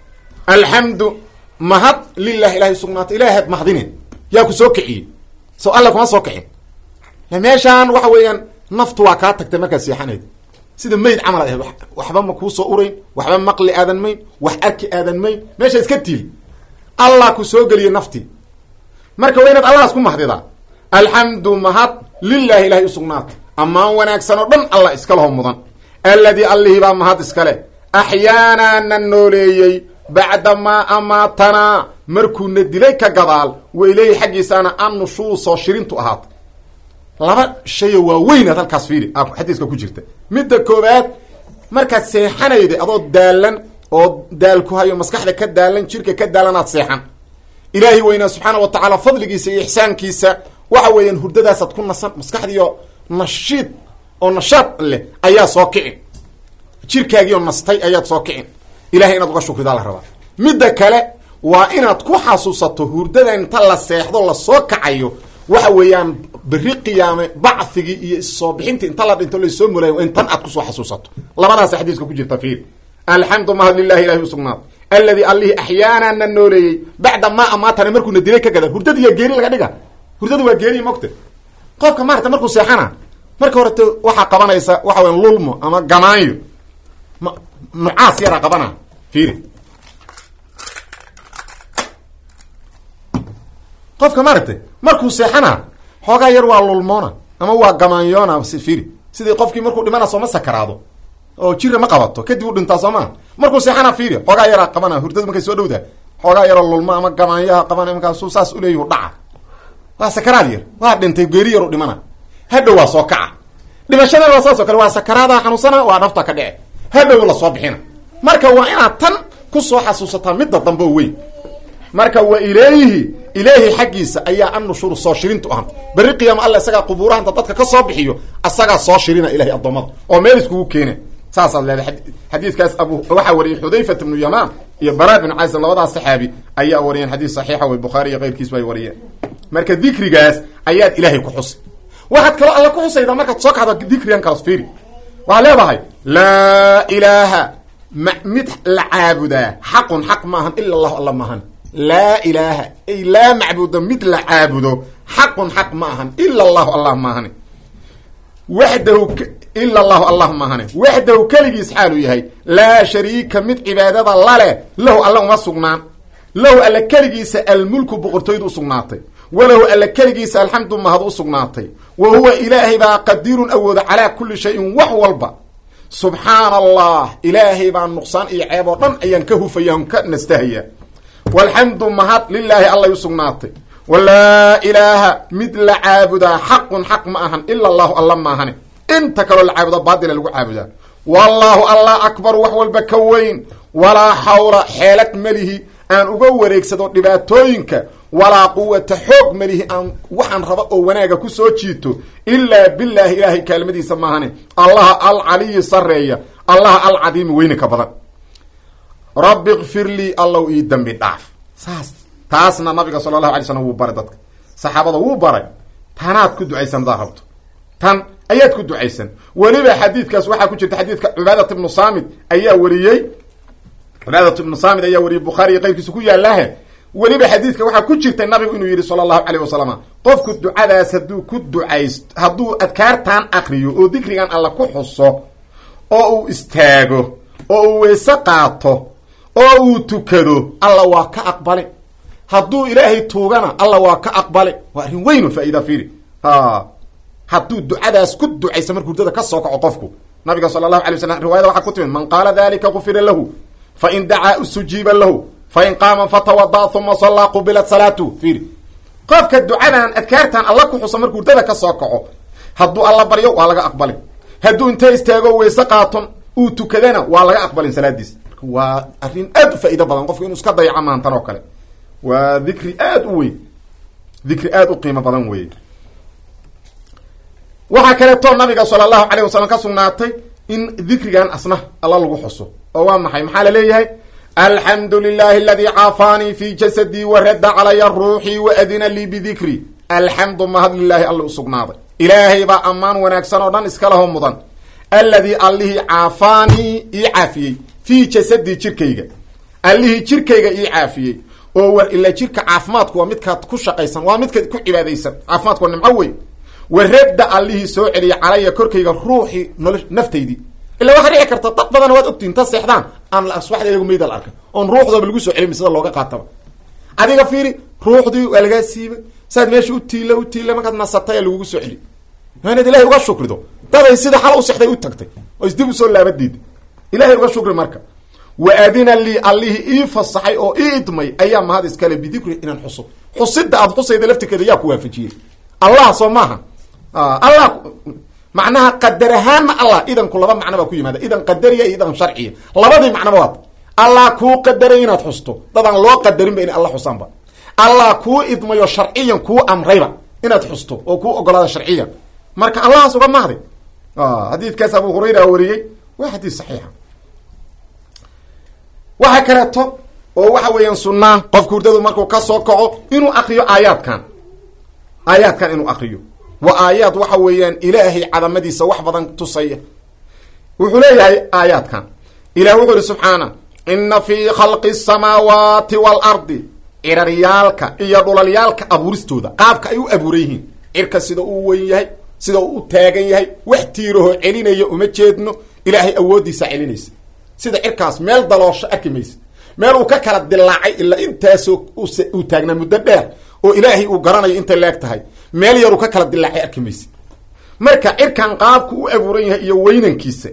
alxamdu mahad lilah ilahay usugnaatay ilahaad mahadine yaa ku soo kiciyey so alla kuma soo kicin meeshaan waxa weeyaan naftu waa kaa tagtay markaad seexanayd sida mayd camal ad ahayd waxba ma kuu soo urayn waxba maqli aadan mayn wax arki aadan mayn meesha iska tiil allah ku soo geliyey naftii marka waa inaad allahas ku mahdidaa alxamdu mahad lilahi ilahay usugnaatay ammaan wanaagsan oo dhan allah iska laho mudan alladii allihii baa mahad iskale axyaanaa na nooleeyey bacda maa amaatanaa markuuna dilay ka gadaal waileyhi xaggiisaana annushuusoo shirintu ahaatay laba shayo waaweynaad halkaas fiiri xadiiska ku jirta midda koowaad markaad seexanayda adoo daalan oo daal ku hayo maskaxda ka daalan jirka ka daalanaad seexan ilaahay weynaa subxaana wa tacaala fadligiisa iyo ixsaankiisa waxa weeyaan hurdadaasaad ku nasan maskaxdiioo nashiid oo nashaad leh ayaa soo kicin jirkaagiioo nastay ayaad soo kicin ilahay inaad uga shukridaa la rabaa midda kale waa inaad ku xasuusato hurdada inta la seexdo lasoo kacayo waxa weeyaan beri qiyaame bacthigii iyo issoo bixintii inta la dhinto lasoo mulayo in tan aad kusoo xasuusato labadaas xadiiska ku jirta fiir alxamdu mahad lilahi ilahi usugnaad alladii allihii axyaanaa na nooleeyey bacda maa amaatana markuuna dilay ka gada hurdadiiya geeri laga dhiga hurdada waa geeriy mogte qofka maarata markuu seexana marka horete waxaa qabanaysa waxa weya lulmo ama gamaanyo ma nucaas yaraa qabana fiiri qofka maaragtay markuu seexana xoogaa yar waa lulmoona ama waa gamaanyoona si fiiri sidii qofkii markuu dhimana sooma sakaraado oo jira ma qabato kadib u dhintaa soo maa markuu seexana fiiri xoogaa yaraa qabana hurdadu markay soo dhowdaa xoogaa yaroo lulmo ama gamaanyaha qabana markaasuu saas uleeyahu dhaca waa sakaraad yar waa dhintay geeri yaru dhimana hadhow waa soo kaca dhimashadana waa saas oo kale waa sakaraada xanuunsana waa nafta ka dhice hadhow lasoo bixina marka waa inaad tan kusoo xasuusataa midda dambe o weyn marka wa ilayhi ilaahi xaggiisa ayaa annushuur soo shirintu ahan berri qiyaama alla isagaa qubuurahanta dadka ka soo bixiyo asagaa soo shirina ilahay addoommada oo meel iskugu keena saasaad leedahay xadiidkaas abu waxaa wariyey xudayfat ibnu yamaan iyo bara binu caysib labadaas saxaabi ayaa wariyeen xadiis saxiixa wey bukhaari iyo keyrkiis bay wariyeen marka dikrigaas ayaad ilaahay ku xusay waxaad kaloo alla ku xusaydaa markaad soo kacdo dikrigan kalas fiiri waxaad leedahay laa ilaaha ma mid la caabudaa xaqun xaq maahan ila allahu alla maahan laa ilaaha ay laa macbuda mid la caabudo xaqun xaq ma ahan ila allahu allah maahane waxdahu ila allahu allah maahane waxdahu keligiis xaaluu yahay laa shariika mid cibaadada laleh lahu alla uma sugnaan lahu alla keligiisa almulku boqortooydu usugnaatay walahu alla keligiisa alxamdu mahad u sugnaatay wa huwa ilaahay baa qadiirun awooda calaa kulli shayin wax walba subxaana allah ilaahay baa nuqsaan iyo ceeb oo dhan ayaan ka hufaya on ka nastahaya walxamdu mahad lilaahi allay u sugnaatay walaa ilaaha mid la caabudaa xaqun xaq ma ahan ila allahu alla maahane inta kaloo la caabudo baatila lagu caabudaa wallaahu allah akbar wax walba ka weyn walaa xawla xeelad melihi aan uga wareegsado dhibaatooyinka walaa quwata xoog melihi aan waxaan raba oo wanaaga ku soo jiito ilaa bilaahi ilaahay kaalmadiisa maahane allaha alcaliyi sareeya allaha alcadiimi weyninka badan rabbi kfir lii allow ii dembi dhaaf saas taasna nabiga sala allahu alay slam wuu baray dadka saxaabada wuu baray tanaad ku ducaysan hadaad rabto tan ayaad ku ducaysan weliba xadiidkaas waxaa ku jirta xadiidka cubaadat ibnu saamid ayaa wariyey cubaadat ibnu saamid ayaa wariyey bukhaari iyo qayrkiisa ku yaallaahe weliba xadiidka waxaa ku jirtay nabigu inuu yidhi sala allahu calayh wasalam qofku ducadaas hadduu ku ducayst hadduu adkaartan akriyo oo dikrigan alla ku xuso oo uu istaago oo uu weyse qaato oo uu tukado alla waa ka aqbali hadduu ilaahay tuugana alla waa ka aqbali waa arrin weyn faaida fiiri hadduu ducadaas ku ducaysa markuu hurdada ka soo kaco qofku nabiga sala allahu alay waslam riwaayada waxaa ku timid man qaala dalika gufira lahu fain dacaa ustujiiba lahu fain qaama fatawada uma sallaa qubilat salaatu fiiri qofka ducadan adkaartan alla ku xusa markuu hurdada ka soo kaco hadduu alla baryo waa laga aqbali hadduu intee istaago weyse qaaton uu tukadana waa laga aqbalin salaadiis waa arrin aad u faa'ido badan qofku inuu iska dayaco maantan oo kale waa dikri aad u weyn dikri aad u qiimo badan weeye waxaa kaleeto nabiga sala allahu calayh wasalam ka sugnaatay in dikrigan asna alla lagu xuso oo waa maxay maxaa la leeyahay alxamdu lilahi aladii caafaanii fi jasadii waradda calaya ruuxii waadina lii bidikri alxamdu mahad lilaahi alla u sugnaaday ilaahay baa ammaan wanaagsan oo dhan iska laho mudan alladii allihii caafaanii ii caafiyey fii jasadii jirkayga allihii jirkayga ii caafiyey oo war ilaa jirka caafimaadku waa midkaad ku shaqaysan waa midkaad ku cibaadaysan caafimaadku waa nimco weyn waradda allihii soo celiya calaya korkayga ruuxii nolo naftaydii illa waxaa dhici karta dad badan waad ogtiin ta seexdaan aan asbaxda iyagu meydal arkay oon ruuxdooba lagu soo celin sida looga qaataba adiga fiiri ruuxdii waa lagaa siibay saad meesha u tiila u tiila markaad nasatay lagugu soo celi inaad ilahay uga shukrido daday sida xal u sexday u tagtay oo isdib usoo laabadiida ilahay uga shukri marka wa adina lii allihii ii fasaxay oo ii idmay ayaa mahad iskale bidikri inaan xuso xusida aad xusayda laftirkeeda yaa ku waafajiyey allah soo maaha allah macnaha qadar ahaanna allah idanku laba macno baa ku yimaada idan qadariya iyo idan sharciya labadii macnoba waad allah kuu qadaray inaad xusto dadaan loo qadarinba inay alla xusaanba allah kuu idmayo sharciyan kuu amrayba inaad xusto oo kuu ogolaada sharciyan marka allahaas uga mahday xadiidkaas abu hurayra wariyey waa xadiis saxiixa waxa kaleeto oo waxa weeyaan sunaa qofka hurdadu markuu ka soo kaco inuu akriyo aayaadkan aayaadkan inuu akriyo waa aayaad waxa weeyaan ilaahay cadamadiisa wax badan tusaya wuxuu leeyahay aayaadkan ilah wuxuu ihi subxaana ina fii khalqi asamaawaati waalardi ciraryaalka iyo dhulalyaalka abuuristooda qaabka ay u abuuran yihiin cirka sida uu weyn yahay sida uu u taagan yahay wax tiiraho celinaya uma jeedno ilaahay awooddiisa celinaysa sida cirkaas meel daloosho arki maysa meel uu ka kala dilaacay ilaa intaasoo uu taagnaa muddo dheer oo ilaahay uu garanayo intay leeg tahay meel yar uu ka kala dilaacay arki maysa marka cirkan qaabku u abuuran yahay iyo weynankiisa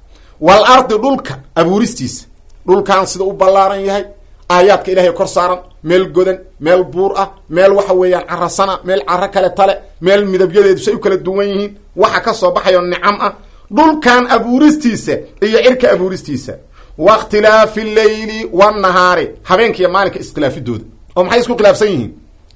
wal ardi dhulka abuuristiisa dhulkan sida u ballaaran yahay aayaadka ilaahay kor saaran meel godan meel buur ah meel waxa weeyaan carasana meel caro kale tale meel midabyadeedu say u kala duwan yihiin waxa ka soo baxayo nicam ah dhulkan abuuristiisa iyo cirka abuuristiisa wa ikhtilaafi leyli wanahaari habeenkiiyo maalinka iskhilaafidooda oo maxay isku khilaafsan yihiin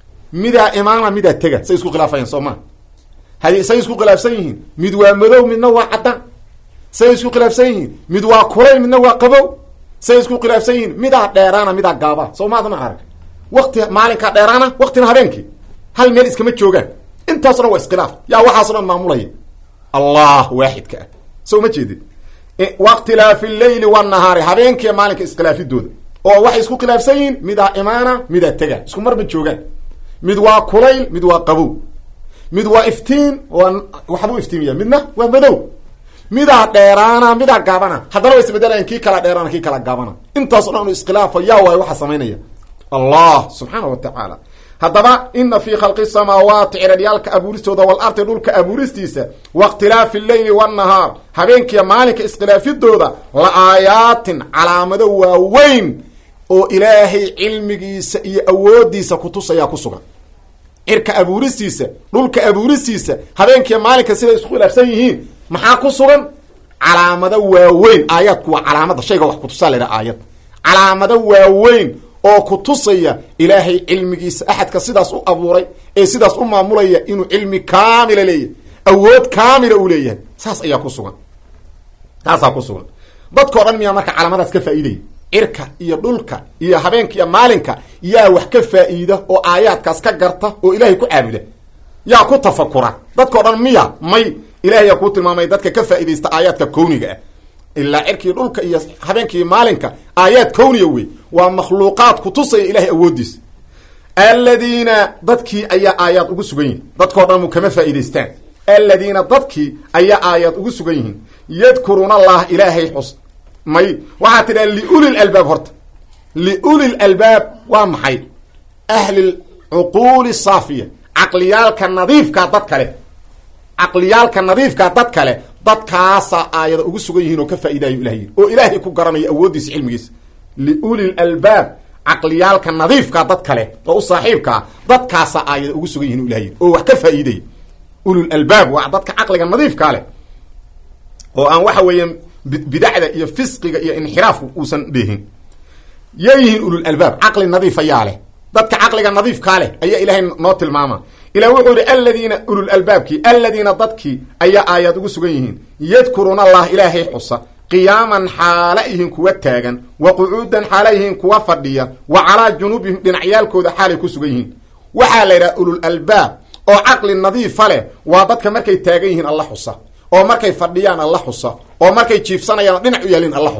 midaa imaana midaa tega say isku khilaafayaan soo maa hay say isku khilaafsan yihiin mid waa madow midna waa caddaan say isku khilaafsan yihiin mid waa kulay midna waa qabow say isku khilaafsan yihiin midaa dheeraana midaa gaaba soo maadana arag wakti maalinkaa dheeraana waktina habeenkii hal meel iskama joogaan intaaso dhan waa iskhilaaf yaa waxaaso dhan maamulaya allah waaxidka ah soo ma jeedid wakhtilaafi leyli wanahaari habeenkiiyo maalinka iskhilaafidooda oo waxay isku khilaafsan yihiin midaa imaana midaa tega isku mar ma joogaan mid waa kulayl mid waa qabow mid waa iftiin waa waxbuu iftiimiya midna waa madow midaa dheeraana midaa gaabana haddana wa isbedelayan kii kala dheeraana kii kala gaabana intaaso dhan inu iskhilaafa yaa waayo waxaa samaynaya allah subxaana wa tacaala haddaba ina fii khalqi samaawaati ciraryaalka abuuristooda walardi dhulka abuuristiisa waاkhtilaafi leyli wاnahaar habeenkiiyo maalinka iskhilaafidooda la aayaatin calaamado waaweyn oo ilaahay cilmigiisa iyo awoodiisa kutusayaa ku sugan cirka abuuristiisa dhulka abuuristiisa habeenkiiyo maalinka siday isku khilaafsan yihiin maxaa ku sugan calaamado waaweyn aayaadku waa calaamada shayga wax kutusaa laydhaha aayad calaamado waaweyn oo kutusaya ilaahay cilmigiisa axadka sidaas u abuuray ee sidaas u maamulaya inuu cilmi kaamila leeyahay awood kaamila uu leeyahay saas ayaa ku sugan taasaa ku sugan dadkao dhan miyaa marka calaamadaas ka faa'iidaya cirka iyo dhulka iyo habeenka iyo maalinka yaa wax ka faa'iida oo aayaadkaas ka garta oo ilaahay ku caabuda yaa ku tafakura dadkao dhan miya may ilahay yaa kuu tilmaamay dadka ka faa'iidaysta aayaadka kowniga ah ilaa cirkii dhulka iyo habeenkii maalinka aayaad kowniya wey waa makhluuqaad kutusaya ilahay awoodiisa aladiina dadkii ayaa aayaad ugu sugan yihin dadkao dhan mu kama faa'iidaystaan aladiina dadkii ayaa aayaad ugu sugan yihiin yadkuruuna allah ilaahay xus may waxaa tidhaha liuli lalbaab horta liuli lalbaab waa maxay ahli cuquuli saafiya caqliyaalka nadiifkaa dad kale caqliyaalka nadiifkaa dad kale dadkaasaa aayada ugu sugan yihiin oo ka faa'idayo ilah yiri oo ilaahay ku garanayo awooddiisa cilmigiisa liuli lalbaab caqliyaalka nadiifkaa dad kale oo u saaxiibkaa dadkaasaa aayada ugu sugan yihin o ilah yiri oo wax ka faa'iidaya ulul albaab waa dadka caqliga nadiifkaa leh oo aan waxa weeyaan bidacda iyo fisqiga iyo inxiraafku uusan dheehin yay yihiin ulul albaab caqli nadiif ayaa leh dadka caqliga nadiifkaa leh ayaa ilaahay noo tilmaama ilah wuxuu yihi aladiina ulul albaabkii aladiina dadkii ayaa aayaad ugu sugan yihiin yadkuruuna allah ilaahay xusa qiyaaman xaala yihiin kuwa taagan wa qucuudan xaala yihiin kuwa fadhiya wa calaa junuubihim dhinacyaalkooda xaalay ku sugan yihiin waxaa la yidhaha ulul albaab oo caqli nadiifa leh waa dadka markay taagan yihiin alla xusa oo markay fadhiyaan alla xusa oo markay jiifsanayaan dhinac u yaalin alla xusa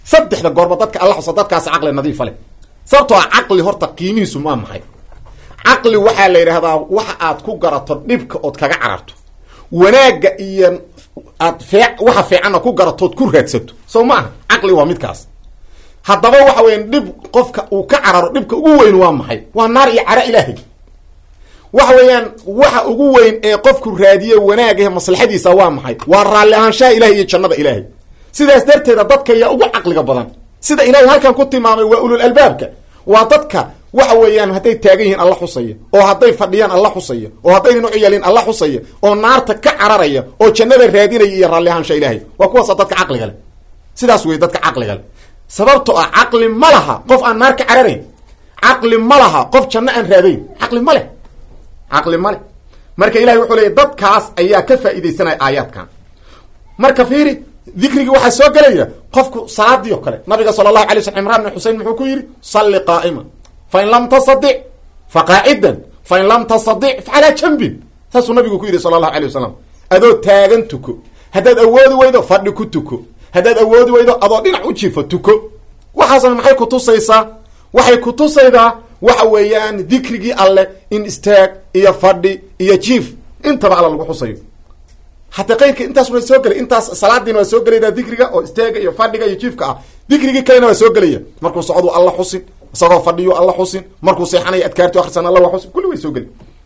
saddexda goorba dadka alla xusa dadkaas caqli nadiifa leh sababtoo a caqli horta qiimihiisu maa maxay caqli waxaa la yidhahdaa waxa aad ku garato dhibka ood kaga cararto wanaagga iyo aad fee waxa fiicanna ku garatood ku raadsato soo maaha caqli waa midkaas haddaba waxa weya dhib qofka uu ka cararo dhibka ugu weyn waa maxay waa naar iyo cara ilaahay waxa weeyaan waxa ugu weyn ee qofku raadiye wanaagahe maslaxadiisa waa maxay waa raalli ahaanshaha ilahay iyo jannada ilaahay sidaas darteeda dadka yaa ugu caqliga badan sida ilahay halkan ku tilmaamay waa ulul albaabka waa dadka waxa weeyaan hadday taagan yihiin alla xusaya oo hadday fadhiyaan alla xusaya oo haddaynan u ciyaalin alla xusaya oo naarta ka cararaya oo jannada raadinaya iyo raalli ahaansha ilaahay waa kuwaasa dadka caqliga leh sidaas wey dadka caqliga leh sababto ah caqli ma laha qof aan naar ka cararayn caqli ma laha qof janno aan raadayn caqli ma leh caqli ma leh marka ilahay wuxuu leeyay dadkaas ayaa ka faa'iidaysanaya aayaadkan marka fiiri dikrigii waxaa soo gelaya qofku salaadii oo kale nabiga sala allahu alay sl cimraan bin xusein muxuu ku yidhi salli qaa'ima fain lam tastadic fa qaacidan fain lam tastadic fa calaa jambin saasuu nabigu ku yidhi sala allahu alay wasalam adoo taagan tuko haddaad awoodi weydo fadhi ku tuko haddaad awoodi weydo adoo dhinac u jiifo tuko waxaasna maxay kutusaysaa waxay kutusaydaa waxa weeyaan dikrigii alleh in istaag iyo fadhi iyo jiif intaba alla lagu xusayo hataa qayrka intaas waa soo gelay intaas salaadiina waa soo gelayda dikriga oo istaaga iyo fadhiga iyo jiifka ah dikrigii kalena waa soo gelaya markuu socdu alla xusin isagoo fadhiyo alla xusin markuu seexanayo adkaarti akrisan alla waa xusin kulli way soo geli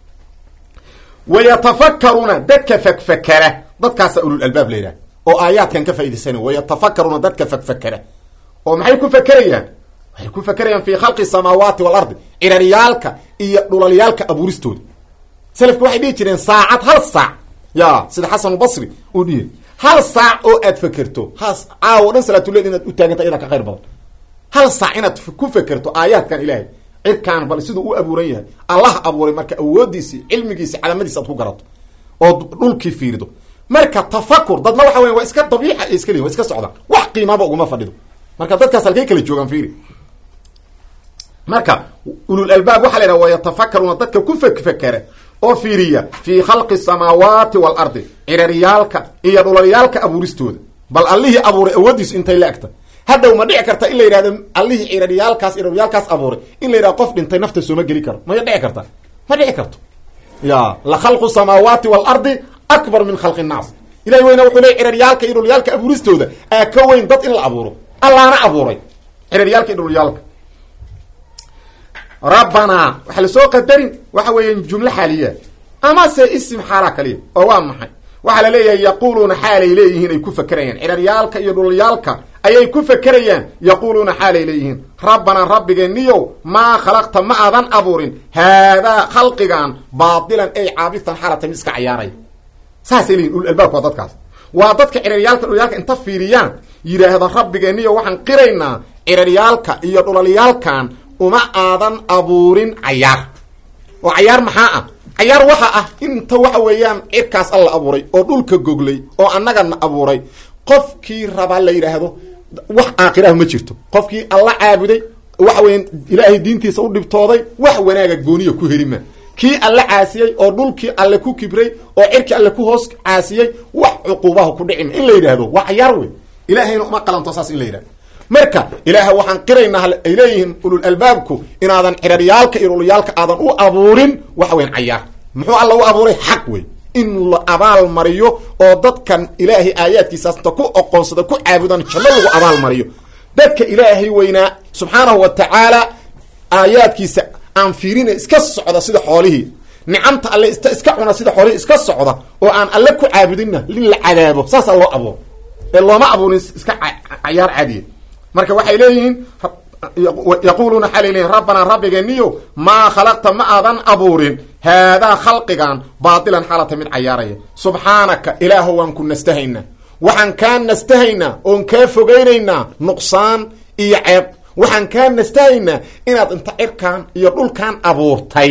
wayatafakaruuna dadka fakfakera dadkaasa ulul albaab la yidhaha oo aayaadkan ka faa'idaysana wayatafakaruuna dadka fakfakera oo maxay ku fakerayaan waxay ku fakerayaan fi khalqi samaawaati waalardi ciraryaalka iyo dhulalyaalka abuuristooda selafka waxay dhihi jireen saacad hal saac ya sida xasanulbasri uu dhihi hal saac oo aad fekerto has caawo dhan salaatuleel inaad u taaganta iyadaa ka khayr badan hal saac inaad ku fekerto aayaadkan ilaahay cirkaan bal siduu u abuuran yahay allah abuuray marka awoodiisi cilmigiisi calaamadiisi aad ku garato oo dhulkii fiirido marka tafakur dadna waxa weya waa iska dabiica iska leeyin wa iska socdaan wax qiimaaba uguma fadhido marka dadkaas halkay kala joogaan fiiri marka ulul albaab waxa la yidhaha wayatafakaruuna dadka ku fekfekera oo fiiriya fii khalqi samaawaati waalardi ciraryaalka iyo dhulalyaalka abuuristooda bal allihii abuuray awoodiisu intay la egta hadhow ma dhici karta in la yidhahdo allihii ciraryaalkaas ciraryaalkaas abuuray in la yidhahdo qof dhintay nafta sooma geli karo maya dhici karta ma dhici karto ya la khalqu samaawaati waalardi akbar min khalqi nnaas ilahi weyna wuxuu leey ciraryaalka iyo dhulyaalka abuuristooda aa ka weyn dad in la abuuro allaana abuuray ciraryaalka iyo dhulyaalka rabbanaa waxaa lasoo qadarin waxa weeya jumlo xaaliya amase isim xaalaa kaliya oo waa maxay waxaa la leeyahay yaquuluuna xaalay leeyihiin ay ku fakerayaan ciraryaalka iyo dhulyaalka ayay ku fakerayaan yaquuluuna xaalay leeyihiin rabbanaa rabbigeeniyow maa khalaqta ma aadan abuurin haadaa khalqigan baatilan ay caabitan xaalata mid iska cayaaray saasay leeyihin ulul albaabka waa dadkaas waa dadka ciraryaalka dhulyaalka inta fiiriyaan yidhaahda rabbigeeniyo waxaan qiraynaa ciraryaalka iyo dhulalyaalkan uma aadan abuurin cayaar oo cayaar maxaa ah cayaar waxa ah inta waxa weeyaan cirkaas alla abuuray oo dhulka goglay oo annagana abuuray qofkii rabaa la yidhaahdo wax aakhiraah ma jirto qofkii alla caabuday waxa weeyaan ilaahay diintiisa u dhibtooday wax wanaaga gooniya ku helima kii alle caasiyey oo dhulkii alle ku kibray oo cirkii alle ku hoos caasiyey wax cuquubaha ku dhicima in la yidhaahdo waa cayaar wey ilaahayna uma qalanto saas in la yidhahdo marka ilaaha waxaan qiraynaa ay leeyihiin ulul albaabku inaadan ciraryaalka iyo dhululyaalka aadan u abuurin waxa weyan cayaar muxuu alla u abuuray xaq wey in la abaal mariyo oo dadkan ilaahay aayaadkiisaas inta ku oqoonsada ku caabudan janno lagu abaal mariyo dadka ilaahay weynaa subxaanahu wa tacaala aayaadkiisa aan fiirina iska socda sida xoolihii nicamta alle ist iska cuna sida xoolihii iska socda oo aan alle ku caabudinna in la cadaabo saasaa loo abuuro ee looma abuurin iska cayaar caadiya marka waxay leeyihiin yaquuluuna xalay leyihin rabbanaa rabbigeeniyo maa khalaqta ma aadan abuurin haadaa khalqigan baatilan xaalata mid cayaaraya subxaanaka ilaaho waan ku nastahaynaa waxaan kaa nastahaynaa oon kaa fogaynaynaa nuqsaan iyo ceeb waxaan kaa nastahaynaa inaad inta cirkan iyo dhulkan abuurtay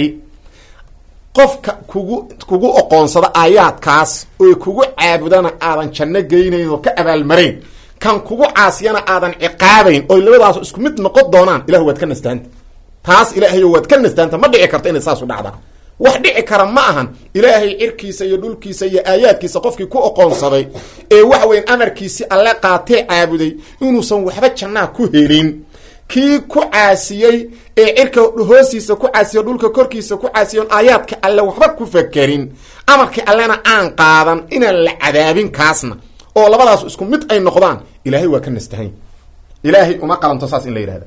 qofka kugu kugu oqoonsada aayaadkaas oy kugu caabudana aadan janno geynayn oo ka abaalmarayn kan kugu caasiyana aadan ciqaabayn oy labadaas isku mid noqon doonaan ilahu waad ka nastaanta taas ilaahayo waad ka nastaanta ma dhici karto inay saasu dhacdaa wax dhici kara ma ahan ilaahay cirkiisa iyo dhulkiisa iyo aayaadkiisa qofkii ku oqoonsaday ee waxa weyan amarkiisi alle qaatee caabuday inuusan waxba jannaa ku helin kii ku caasiyey ee cirka hoostiisa ku caasiyo dhulka korkiisa ku caasiyon aayaadka alle waxba ku fakerin amarkii allena aan qaadan inaan la cadaabin kaasna oo labadaas isku mid ay noqdaan ilaahay waa ka nastahan ilaahay uma qalanto saas in la yidhahda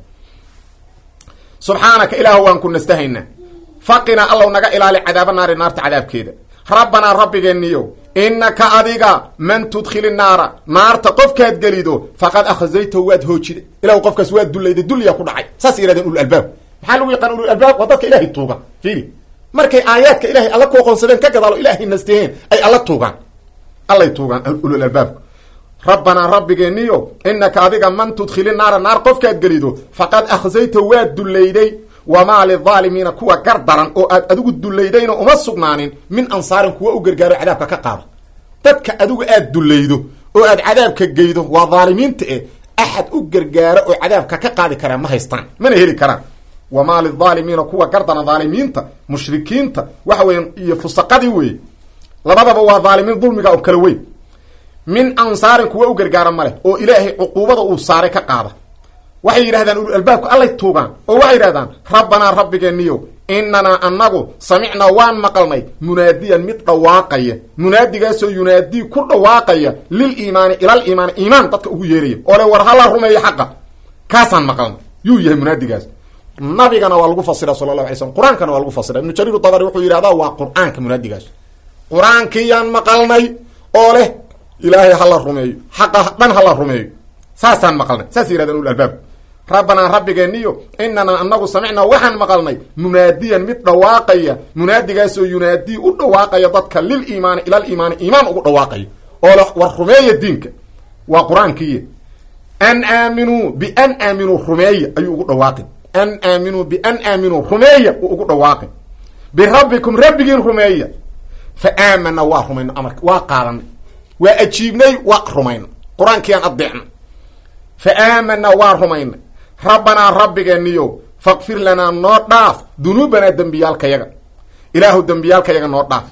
subxaanaka ilaah waan ku nastahaynaa faqinaa allow naga ilaali cadaaba naari naarta cadaabkeeda rabbanaa rabbigeeniyo innaka adiga man tudkhili naara naarta qofkaad gelido faqad akhzaytahu waad hoojida ilahu qofkaas waad dulayday dulyaa ku dhacay saas yihahdeen ulul albaab maxaa lagu yaqaan ulul albaab waa dadka ilahay tuuga fiili markay aayaadka ilahay alla ku oqoonsadeen ka gadaalo ilaahay nastaheen ay alla tuugaan allay tuugaan ulul albaabku rabbanaa rabbigeeniyo inaka adiga man tudkhili naara naar qofkaad gelido faqad akhzaytahu waad dulayday wamaa lidaalimiina kuwa gar daran oo aad adigu dulaydayna uma sugnaanin min ansaarin kuwa u gargaaro cadaabka ka qaada dadka adigu aad dulaydo oo aad cadaabka geydo waa dhaalimiinta eh axad u gargaaro oo cadaabka ka qaadi karaa ma haystaan mana heli karaan wamaa lidaalimiina kuwa gar daran dhaalimiinta mushrikiinta waxa weya iyo fusaqadii weeye labadaba waa dhaalimiin dulmiga oo kala weyn min ansaarin kuwa u gargaara ma leh oo ilaahay cuquubada uu saaray ka qaada waxay yidhahdaan ulul albaabku allay tuugaan oo waxay yidhahdaan rabbanaa rabbigeeniyo inanaa annagu samicnaa waan maqalnay munaadiyan mid dhawaaqaya munaadigaasoo yunaadii ku dhawaaqaya lil iimaani ilal iimaani iimaan dadka ugu yeeraya oo le war hala rumeeyo xaqa kaasaan maqalnay yuu yahay munaadigaas nabigana waa lagu fasira sala allahu alay slm qur-aankana waa lagu fasira ibnu jariir dabari wuxuu yidhahdaa waa qur-aanka munaadigaas qur-aankiiyaan maqalnay oo leh ilaahay hala rumeeyo xaqa dhan hala rumeeyo saasaan maqalnay saas yihahdeen ulul albaab rabbanaa rabbigeeniyo inanaa anagu samicnaa waxaan maqalnay munaadiyan mid dhawaaqaya munaadigaasoo yunaadii u dhawaaqaya dadka lil iimaani ilal iimaani iimaan ugu dhawaaqaya oo le war rumeeya diinka waa qur-aankiiy an aaminuu bian aaminuu rumeeya ayuu ugu dhawaaqin an aaminuu bian aaminuu rumeeya uu ugu dhawaaqin birabbikum rabbigiin rumeeya fa aamana waa rumayno amarka waa qaadanay waa ajiibnay waa rumayno qur-aankiiaan adeecna fa aamana waa rumaynay rabbanaa rabbigeeniyo faqfir lanaa noo dhaaf dunuubanaa dembiyaalkayaga ilaahu dembiyaalkayaga noo dhaaf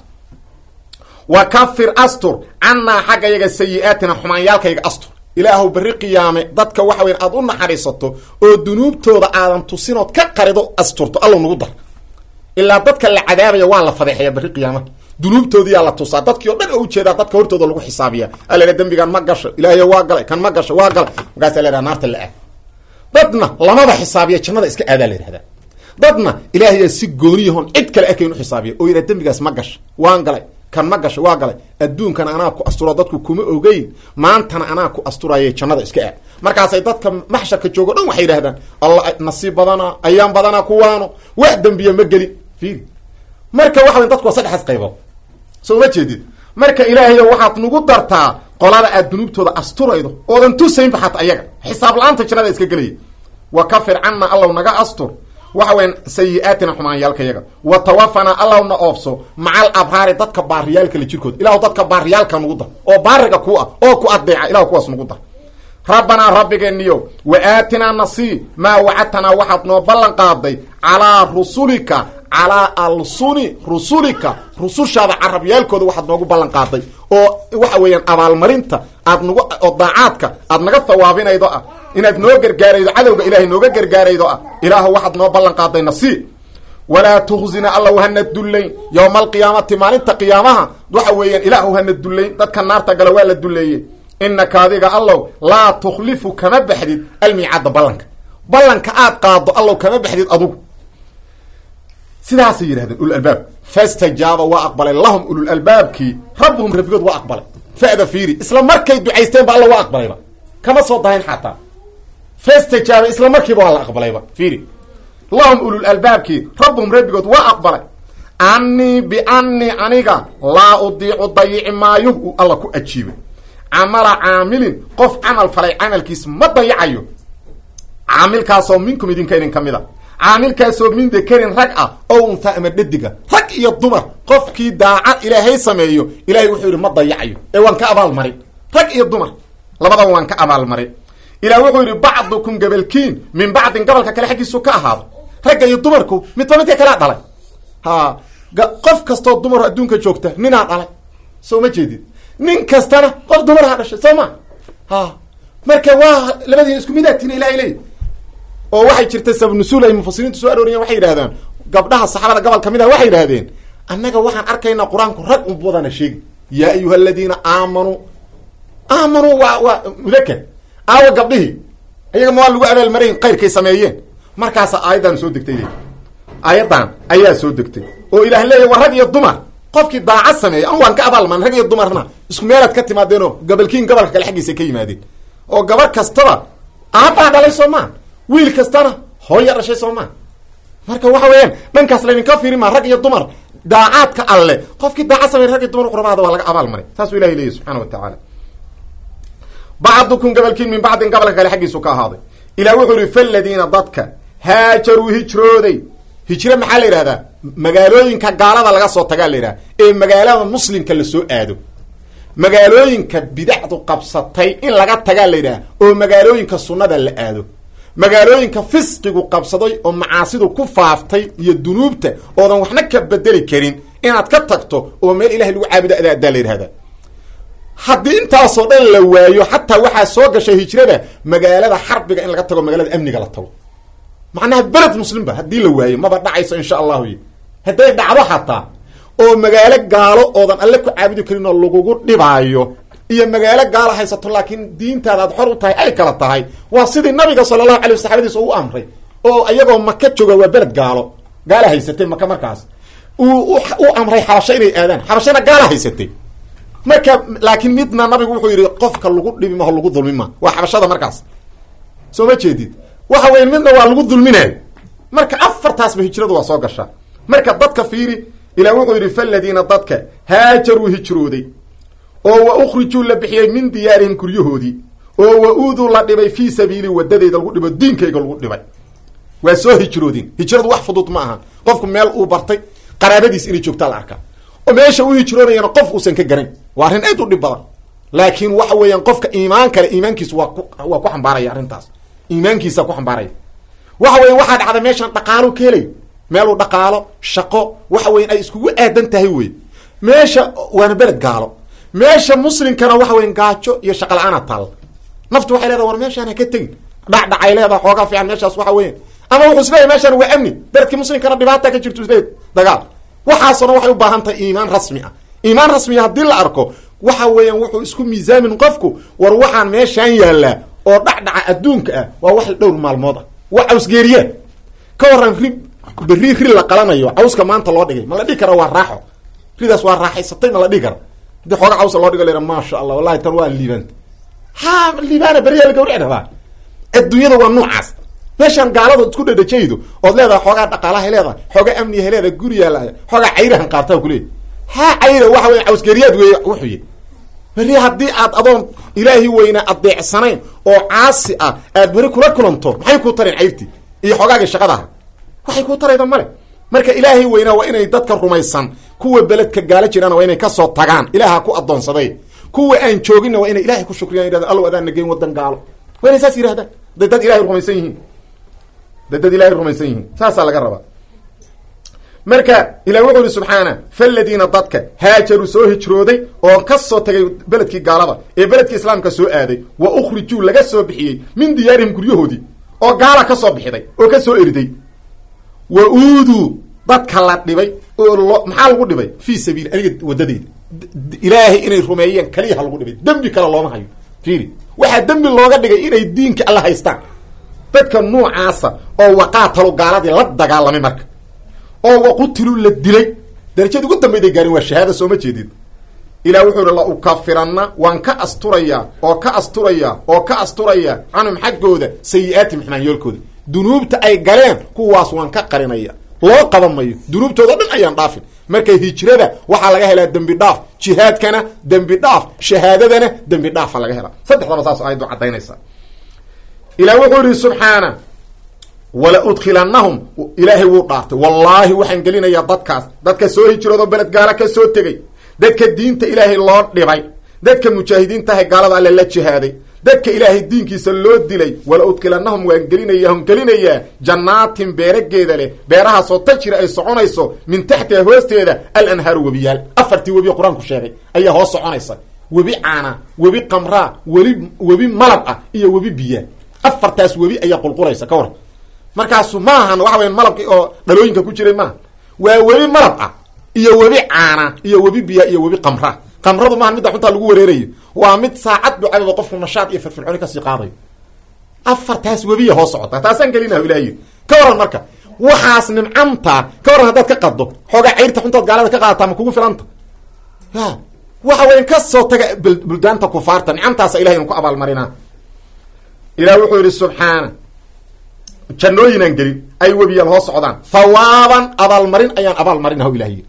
wa kafir astur cannaa xagga yaga sayi-aatina xumaanyaalkayaga astur ilaahu berri qiyaame dadka waxa weya aada u naxariisato oo dunuubtooda aadan tusinood ka qarido asturto allow nagu dar ilaa dadka la cadaabaya waa la fadeexaya berri qiyaamaha dunuubtoodiyaa la tusaa dadkii o dhan oo ujeedaa dadka hortooda lagu xisaabiya alaa dembigan ma gasho ilaahay waa galay kan ma gasho waa galay markaasa la yhaha naarta la aad dadna lamaba xisaabiya jannada iska aadaa la yihahdaa dadna ilaahayaa si gooniyahon cid kale arkayn u xisaabiya oo yidhaha dembigaas ma gasho waan galay kan ma gasho waa galay adduunkana anaa ku asturo dadku kuma ogeyn maantana anaa ku asturaya jannada iska aad markaasay dadka maxsharka joogo dhan waxay yidhahdaan alla nasiib badana ayaan badana kuwaano wax dembiya ma gelin fiiri marka waxa way dadku waa saddexaas qaybood soo ma jeedid marka ilaahayo waxaad nagu dartaa qolada aad dunuubtooda asturaydo oodan tusaynba xataa ayaga xisaab la-aanta jannada iska gelaya wa kafir canna allaw naga astur waxa weyan sayi-aatina xumaanyaalkayaga wa tawafanaa allawna oofso macal abraari dadka baariyaalkale jirkooda ilahu dadka baariyaalka nagu dar oo baariga ku ah oo ku adeeca ilahu kuwaas nagu dar rabbanaa rabbigeeniyo wa aatinaa nasii maa wacadtanaa waxaad noo ballan qaaday calaa rusulika calaa alsuni rusulika rusushaada carabyaalkooda waxaad noogu ballan qaaday oo waxa weeyaan abaalmarinta aad nagu oo daacaadka aad naga hawaabinaydo ah inaad noo gargaaraydo cadowga ilaahay nooga gargaaraydo ah ilaahu waxaad noo ballan qaaday nasii walaa tukhzina allow hana dullayn yowma alqiyaamati maalinta qiyaamaha waxa weeyaan ilaahu hana dullayn dadka naarta gala waa la dulleeyey inaka adiga allow laa tukhlifu kama baxdid almiicaadda ballanka ballanka aad qaado allow kama baxdid adugu sidaasay yidhahdeen ululalbaab fastajaaba waa aqbalay lahum ululalbaabkii rabbuhum rabbigood waa aqbalay fa'da fiiri isla markay ducaysteen ba alla waa aqbalayba kama soo dahayn xataa fastajaaba isla markiiba waa la aqbalayba fiiri lahum ululalbaabkii rabbuhum rabbigood waa aqbalay annii biannii aniga laa udiicu dayici maayo uu alla ku ajiibay camala caamilin qof camal falay camalkiis ma dayacayo caamilkaasoo minkum idinka idin ka mid a caamilkaasoo min dakarin rag ah oo unta ama dhadiga rag iyo dumar qofkii daacad ilaahay sameeyo ilahay wuxuu yidhi ma dayacayo ee waan ka abaalmarin rag iyo dumar labadaba waan ka abaalmarin ilah wuxuu yidhi bacdukum gabalkiin min bacdin gabalka kale xaggiisu ka ahaado ragga iyo dumarku midba midka kalea dhalay ha qof kastoo dumar adduunka joogta ninaa dhalay soo ma jeedid nin kastana qof dumarha dhashay soo ma ha marka waa labadiina isku midaatiin ilahay leey oo waxay jirta sabnusuul ay mufasiriintu soo arooriyeen waxay yidhahdaan gabdhaha saxaabada gobol ka mid ah waxay yidhahdeen annaga waxaan arkaynaa qur-aanku rag un badana sheegi yaa ayuha aladiina aamanuu aamanuu waa waa mudakar aawa gabdhihii iyaga ma waa lagu abaalmarayn qayrkay sameeyeen markaasa aayaddan soo degtay aayaddan ayaa soo degtay oo ilaah leeya waa rag iyo dumar qofkii daacad sameeya an waan ka abaalman rag iyo dumarna isku meelaad ka timaadeenoo gabalkiin gobolka kale xaggiisa ka yimaadeen oo gabar kastaba aabbaa dhalay soo maa wiil kastana hooya dhashay soo maa marka waxa weeyaan dhankaas laydinka fiiri maa rag iyo dumar daacaadka alle qofkii daacad sameey rag iyo dumar qurbaada waa laga abaal maray saasuu ilahay leeyahy subxana wa tacaala bacdukum gabalkiin min bacdin gabalka kale xaggiisu ka ahaaday ilah wuxuu yihi faladiina dadka haajaruu hijrooday hijro maxaa la yidhahdaa magaalooyinka gaalada laga soo tagaa la yidhaha ee magaalada muslimka lasoo aado magaalooyinka bidacdu qabsatay in laga tagaa la yidhaha oo magaalooyinka sunnada la aado magaalooyinka fisqigu qabsaday oo macaasidu ku faaftay iyo dunuubta oodan waxna ka bedeli karin inaad ka tagto oo meel ilahay lagu caabudo adaadaa la yidhahda haddii intaasoo dhan la waayo xataa waxaa soo gashay hijrada magaalada xarbiga in laga tago magaalada amniga la tago macnaha beled muslimba haddii la waayo maba dhacayso insha allahu y hadday dhacdo xataa oo magaalo gaalo oodan alle ku caabudi karin oo lagugu dhibaayo iyo magaalo gaalo haysato laakiin diintaada aad xor u tahay ay kala tahay waa sidii nabiga sala allahu alay saxabadiisa u amray oo iyagoo maka jooga waa beled gaalo gaala haysatay maka markaas uu u amray xabasho inay aadaan xabashana gaala haysatay marka laakiin midna nabigu wuxuu yidhi qofka lagu dhibi maho lagu dulmi ma waa xabashada markaas soo ma jeedid waxa weya midna waa lagu dulminayo marka afartaasba hijradu waa soo gashaa marka dadka fiiri ilah wuxuu yidhi faladiina dadka haajaruu hijrooday oo wa ukhrijuu la bixiyey min diyaarihim guryahoodii oo wa uuduu la dhibay fii sabiili wadadeyda lagu dhibo diinkayga lagu dhibay waa soo hijroodeen hijradu wax fudud ma aha qofku meel uu bartay qaraabadiis inay joogtaa la arkaa oo meesha u hijroonayana qof uusan ka garan waa arrin aad u dhib badan laakiin waxa weeyaan qofka iimaan kale iimaankiisu waa ku waa ku xambaaraya arrintaas iimaankiisa ku xambaaraya waxa weya waxaa dhacda meeshaan dhaqaalo ka helay meeluu dhaqaalo shaqo waxa weyan ay iskugu aadan tahay wey meesha waana beled gaalo meesha muslimkana waxa weyan gaajo iyo shaqa la-aana taal naftu waxay leedaha war meeshaan ha ka tegin dhacdhacay leedaha xoogaa fiican meeshaas waxa weyan ama wuxuu isleeyahy meeshaan waa amni beledkii muslimkana dhibaata ka jirto isleey dagaal waxaasoo dhan waxay u baahan tahay iimaan rasmi ah iimaan rasmiya haddii la arko waxa weeyaan wuxuu isku miisaamin qofku war waxaan meeshaan yaallaa oo dhacdhaca adduunka ah waa wax dhowr maalmood ah waa cawsgeeriya ka waran ri berri ri la qalanayo cawska maanta loo dhigay ma la dhihi kara waa raaxo ridaas waa raaxaysatay ma la dhihi kara hadii xooga cawsa loo dhigo la maasha allah wallahi tan waa liibanta ha liibaana beriyaa la gawrici rabaa adduunyada waa noocaas meeshaan gaalada isku dhadhajaydo ood leedahay xoogaa dhaqaalahay leedahay xoogaa amniyahay leedahay guriyaa la xoogaa cayrahan qaartaa kuleey ha cayra waxa weya cawsgeeriyaad wey wuxuy beri haddii aad adoon ilaahi weyna adeecsanayn oo caasi ah aad beri kula kulanto maxay kuu tareen cayrtii iyo xoogaagii shaqadaha waxay kuu tarayda male marka ilaahay weynaa waa inay dadka rumaysan kuwa beledka gaalo jiraana waa inay kasoo tagaan ilaaha ku adoonsaday kuwa aan jooginna waa inay ilahay ku shukriyan yidhahdan allow adaan nageyn wadan gaalo waa inay saas yidhahdaan day dad ilahay rumaysan yihiin day dad ilahay rumaysan yihiin saasaa laga rabaa marka ilah wuxuu yihi subxaana faladiina dadka haajaruu soo hijrooday oo ka soo tagay beledkii gaalada ee beledkii islaamka soo aaday wa ukhrijuu laga soo bixiyey min diyaarihim guryahoodii oo gaala ka soo bixiday oo ka soo eriday wa uuduu dadka la dhibay oo lo maxaa lagu dhibay fii sabiili aniga wadadeyda ilaahay inay rumeeyeen kaliyaha lagu dhibay dembi kale looma hayo fiiri waxaa dembi looga dhigay inay diinka alla haystaan dadka nuucaasa oo waqaatalu gaaladii la dagaalamay marka oo waqutilu la dilay darajada ugu dambayday gaarin waa shahaada sooma jeedid ilah wuxuu ihi la ukafiranna waan ka asturayaa oo ka asturayaa oo ka asturayaa canhum xaggooda sayi-aatihim xumaanyoolkooda dunuubta ay galeen kuwaas waan ka qarinaya loo qaban mayo dunuubtooda dhan ayaan dhaafin marka hijrada waxaa laga helaa dembi dhaaf jihaadkana dembi dhaaf shahaadadana dembi dhaafa laga helaa saddexdaba saas aayaddu caddaynaysa ilah wuxuu yihi subxaana wala udkhilanahum ilaahay wuu dhaartay wallaahi waxaan gelinayaa dadkaas dadka soo hijroodo beled gaala ka soo tegey dadka diinta ilaahay loo dhibay dadka mujaahidiintahay gaalada alle la jihaaday dadka ilaahay diinkiisa loo dilay wala udkilanahum waan gelinayahum gelinayaa jannaatin beerageeda leh beerahaasoo tajri ay soconayso min taxtiha hoosteeda alanhaaru webiyaal afartii webi qur-aanku sheegay ayaa hoos soconaysa webi caana webi qamraa webi webi malab ah iyo webi biyaa afartaas webi ayaa qulqulaysa ka war markaasu maahan waxa weya malabki oo dhalooyinka ku jiray maaha waa webi malab ah iyo webi caana iyo webi biyaa iyo webi qamraa qamradu maaha midda xuntaa lagu wareerayo waa mid saacad ducadooda qofku nashaad iyo firfircooni kasii qaadayo afartaas webiya hoos socota taasaan gelinaha ilahay ka waran marka waxaas nimcamta ka waran haddaad ka qaddo xoogaa cayrta xuntaad gaalada ka qaadataa ma kugu filanta ya waxa weyan ka soo taga buldaanta kufaarta nicamtaasa ilahay inu ku abaalmarinaa ilah wuxuu yidhi subxaana jannooyinaan gelin ay webiyaal hoos socdaan hawaaban abaalmarin ayaan abaalmarinah ilah yidhi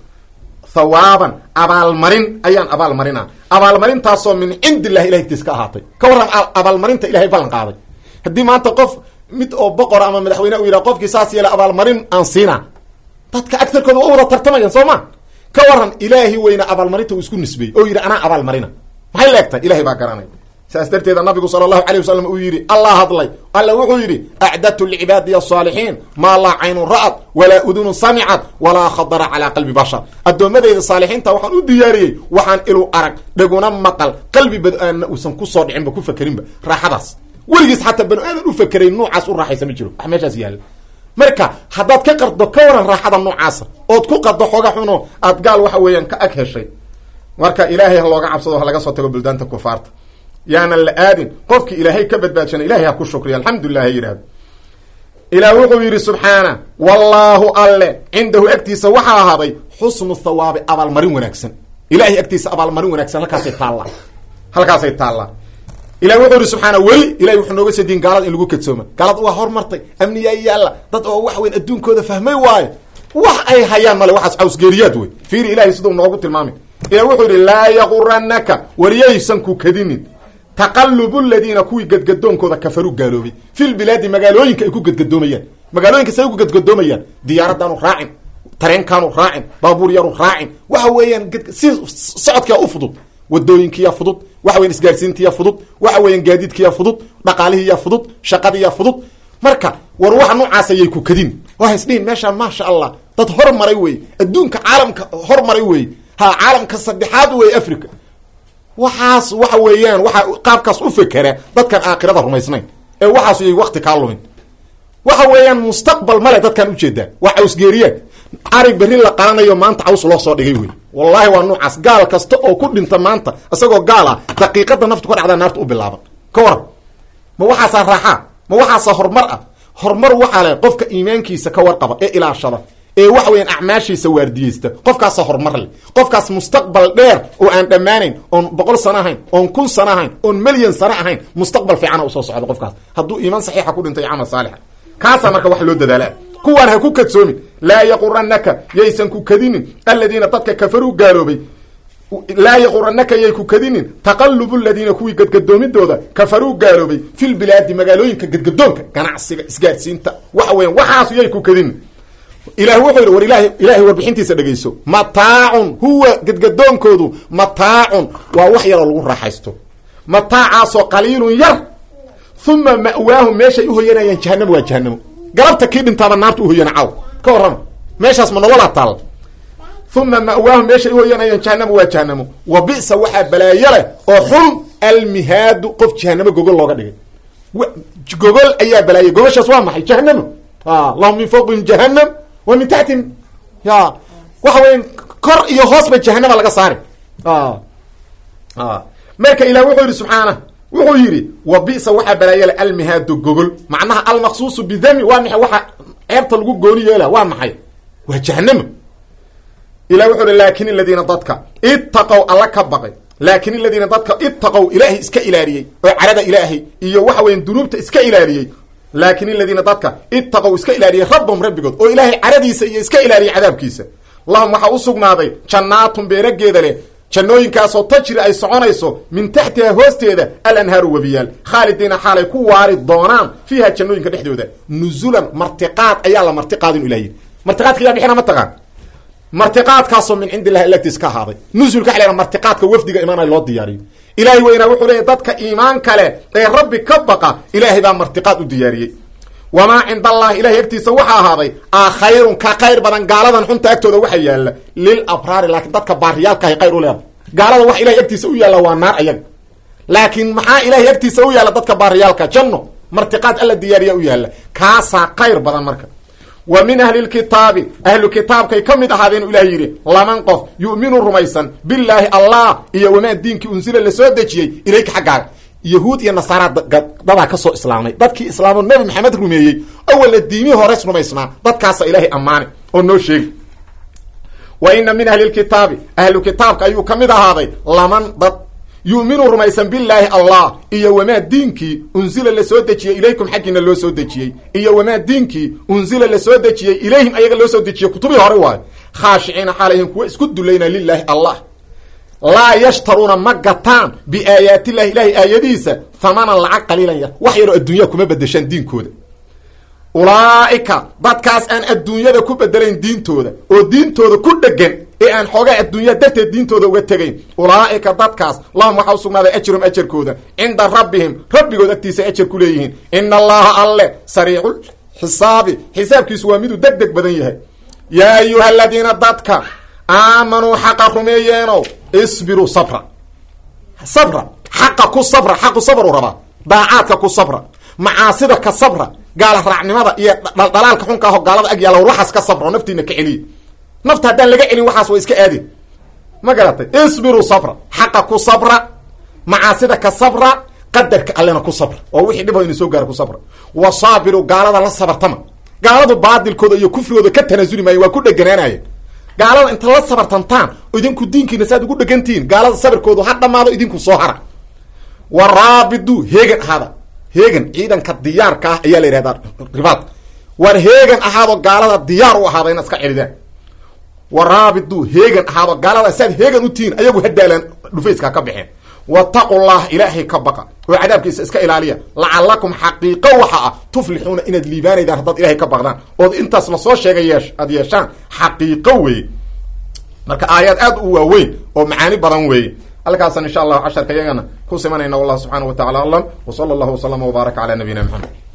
hawaaban abaalmarin ayaan abaalmarina abaalmarintaasoo min cindi illahi ilahay agtiis ka ahaatay ka warran abaalmarinta ilahay ballan qaaday haddii maanta qof mid oo boqor ama madaxweyne u yidhaha qofkii saas yeela abaalmarin aan siina dadka agtarkooda waa wada tartamayaan soo ma ka waran ilaahi weyna abaalmarinta uu isku nisbeeyey oo yidhi anaa abaalmarina maxay leegtahay ilahay baa garanay saas darteeda nabigu sala allahu alayh wasalam uu yidhi allah hadlay alla wuxuu yidhi acdadtu licibaadiya asaalixiin maa laa caynun ra'at walaa udunun samicat walaa khadara calaa qalbi bashar addoommadeyda saalixiinta waxaan u diyaariyey waxaan ilu arag dheguna maqal qalbi bad-aanna uusan kusoo dhicinba ku fakerinba raaxadaas weligiis xataa banu aadan u fakeray nuucaas u raaxaysa ma jiro wax meeshaas yaalla marka haddaad ka qardo ka waran raaxada noocaasa ood ku qaddo xooga xuno aad gaal waxa weeyaan ka ag heshay marka ilaahay ha looga cabsado ha laga soo tago buldaanta kufaarta yaanan la aadin qofkii ilaahay ka badbaadshana ilahay ha ku shukriya alxamdulilah ha yidhahdo ilaah wuxuu yidhi subxaana wallaahu alle cindahu agtiisa waxaa ahaaday xusnu thawaabi abaalmarin wanaagsan ilahay agtiisa abaalmarin wanaagsan halkaasay taallaa halkaasay taallaa ilah wuxuu yidhi subxaana weli ilahay wuxuu nooga soo diin gaalada in lagu kadsooma gaalada waa hormartay amniyaa yaalla dad oo wax weyn adduunkooda fahmay waayo wax ay hayaan male waxaas cawsgeeriyaad wey fiiri ilahay sidau noogu tilmaamay ilah wuxuu yidhi laa yaquranaka wariyaysan ku kadinin taqalubu ladiina kuwii gadgadoonkooda kafaru gaaloobay fil bilaadi magaalooyinka ay ku gadgadoomayaan magaalooyinka say ku gadgadoomayaan diyaaradaanu raacin tareenkaanu raacin baabuur yaru raacin waxa weeyaan si socodkia u fudud wadooyinkiya fudud waxa weyan isgaarsiintiya fudud waxa weeyaan gaadiidkiya fudud dhaqaalihiya fudud shaqadiya fudud marka war waxa noocaas ayay ku kadin waa isdhihin meeshaan maasha allah dad hormaray wey adduunka caalamka hormaray wey ha caalamka saddexaad wey africa waxaas waxa weeyaan waxa qaabkaas u fekera dadkan aakhirada rumaysnayn ee waxaas yay wakti kaa lumin waxa weeyaan mustaqbal male dadkan ujeedaa waa cawsgeeriyaad ari berri la qalanayo maanta caws loo soo dhigay wey wallahi waa noocaas gaal kasta oo ku dhinta maanta isagoo gaal ah daqiiqada naftu ka dhacdaa naarta u bilaaban ka waran ma waxaasaa raaxaa ma waxaasaa horumar ah horumar waxaa le qofka iimaankiisa ka warqaba ee ilaashada ee waxa weyaan acmaashiisa waardiyeysta qofkaasa horumar leh qofkaas mustaqbal dheer oo aan dhammaanayn oon boqol sano ahayn oon kun sano ahayn oon milyan sano ahayn mustaqbal fiicana usoo socda qofkaas hadduu iimaan saxiixa ku dhintay camal saalixa kaasaa marka wax loo dadaalaa kuwaan ha ku kadsoomin laa yaquranaka yaysan ku kadinin aladiina dadka kafaruu gaaloobay laa yaquranaka yay ku kadinin taqalubu ladiina kuwii gadgadoomidooda kafaruu gaaloobay fil bilaadi magaalooyinka gadgadoonka ganacsiga isgaadsiinta waxa weyan waxaasu yay ku kadinin ilah wuxuu yidhi war ilahay ilaahay warbixintiisa dhegayso mataacun huwa gadgadoonkoodu mataacun waa wax yaroo lagu raaxaysto mataacaasoo qaliilun yar uma ma'waahum meeshay uhoyanayaan jahanamo waa jahanamo galabta kii dhintaaba naarta uhoyana caw ka warrama meeshaas ma nololaa taal uma ma'waahum meeshay uhoyanayaan jahanamo waa jahanamo wa bisa waxaa balaayo leh oo xun almihaadu qof jahanamo gogol looga dhigay gogol ayaa balaayay gogoshaas waa maxay jahanamo lahum min fawqihim jahanam wa min taxtihim ya waxa weya kor iyo hoosba jahanama laga saari marka ilah wuxuu yihi subxaana wuxuu yidhi wa bisa waxaa balaayala almihaadu gogol macnaha almaqsuusu bidami waa maxay waxa ceebta lagu gooni yeela waa maxay waa jahanamo ilah wuxuu hi laakin aladiina dadka itaqow alla ka baqay laakin aladiina dadka itaqow ilaahay iska ilaaliyey oo carada ilaahay iyo waxa weya dunuubta iska ilaaliyey laakin aladiina dadka itaqow iska ilaaliyey rabbahum rabbigood oo ilaahay caradiisa iyo iska ilaaliyey cadaabkiisa lahum waxaa u sugnaaday jannaatun beerageeda leh jannooyinkaasoo tajri ay soconayso min taxtiha hoosteeda alanhaaru webiyaal khaalidiina xaalay ku waari doonaan fiiha jannooyinka dhexdooda nuzulan martiqaad ayaa la martiqaadin ilah yidhi martiqaadka yaa bixina ma taqaan martiqaadkaasoo min cindi illahi alagtiis ka ahaaday nusulka waxa la martiqaadka wafdiga imaanay loo diyaariyo ilaahay weynaa wuxuu leeyahy dadka iimaan kale ee rabbi ka baqa ilaahay baa martiqaad u diyaariyey wamaa cinda allahi ilahay agtiisa waxaa ahaaday a khayrun ka khayr badan gaaladan xunta agtooda waxa yaalla lil abraari laakiin dadka baariyaalkahay khayr u leedahay gaalada wax ilahay agtiisa u yaalla waa naar ayaga laakiin maxaa ilahay agtiisa u yaalla dadka baariyaalka janno martiqaad alla diyaariya u yaalla kaasaa khayr badan marka wa min ahli lkitaabi ahlu kitaabkay ka mid ahaadeen ilaah yidhi laman qof yu'minu rumaysan billaahi allah iyo wamaa diinkii unsila lasoo dejiyey ilayka xaggaaga yahuud iyo nasaara dadaa ka soo islaamay dadkii islaamoo nebi maxamed rumeeyey awalla diimihii hores rumaysnaa dadkaasa ilaahay ammaanay oo noo sheegi wa ina min ahli lkitaabi ahlu kitaabka ayuu ka mid ahaaday laman dad yu'minu rumaysan billaahi allah iyo wamaa diinkii unsila lasoo dejiyey ilaykum xaggiina loo soo dejiyey iyo wamaa diinkii unsila lasoo dejiyey ilayhim ayaga loo soo dejiyey kutubihii hore waayo khaashiciina xaalayhim kuwa isku dulayna lilaahi allah laa yashtaruuna ma gataan biaayaatillahi ilahay aayadiisa hamanan lacag qaliilan yar wax yaroo adduunyaa kuma bedeshaan diinkooda ulaa'ika dadkaas aan adduunyada ku bedelayn diintooda oo diintooda ku dhegan ee aan xoogaa adduunya darteed diintooda uga tegayn ulaa'ika dadkaas lahum waxaa usugnaaday ajrum ajarkooda cinda rabbihim rabbigood agtiisa ajar ku leeyihiin ina allaha alle sariicu xisaabi xisaabkiisu waa miduu deg deg badan yahay yaa ayuha aladiina dadka aamanuu xaqa rumeeyeenow isbiruu sabra sabra xaqa ku sabra xaqu sabru rabaa daacaadka ku sabra macaasida ka sabra gaala raacnimada iyo dhaldhalaalka xunka aho gaalada ag yaalla war waxaas ka sabra oo naftiina ka celiya nafta haddaan laga celin waxaas waa iska aadin ma garatay isbiruu sabra xaqa ku sabra macaasida ka sabra qadarka allena ku sabra oo wixii dhiboo ina soo gaara ku sabra wa saabiru gaalada la sabartama gaaladu baadilkooda iyo kufrigooda ka tanaasuli maayo waa ku dheganaanaya gaalada inta la sabartantaan oo idinku diinkiina saaad ugu dhegantihiin gaalada sabirkoodu ha dhamaado idinku soo hara wa raabidu heegan ahaada heegan ciidanka diyaarka ah ayaa la yidhahdaa ribaad war heegan ahaadoo gaalada diyaar u ahaada inaad iska celidaan wa raabidu heegan ahaado gaalada saad heegan u tihiin ayagu hadaalaan dhufayska ka baxeen wataqullah ilaahay ka baqa oo cadaabkiisa iska ilaaliya lacalakum xaqiiqo waxa ah tuflixuuna inaad liibaanaydaan haddaad ilahay ka baqdaan ood intaas lasoo sheegay yeesh aad yeeshaan xaqiiqo weeye marka aayaad aad u waaweyn oo macaani badan weeye halkaasaan insha allahu casharka iyagana ku simanayna wallahu subxaana wa tacala aclam w sala allahu waslama wbaaraka cala nabiyina maxamed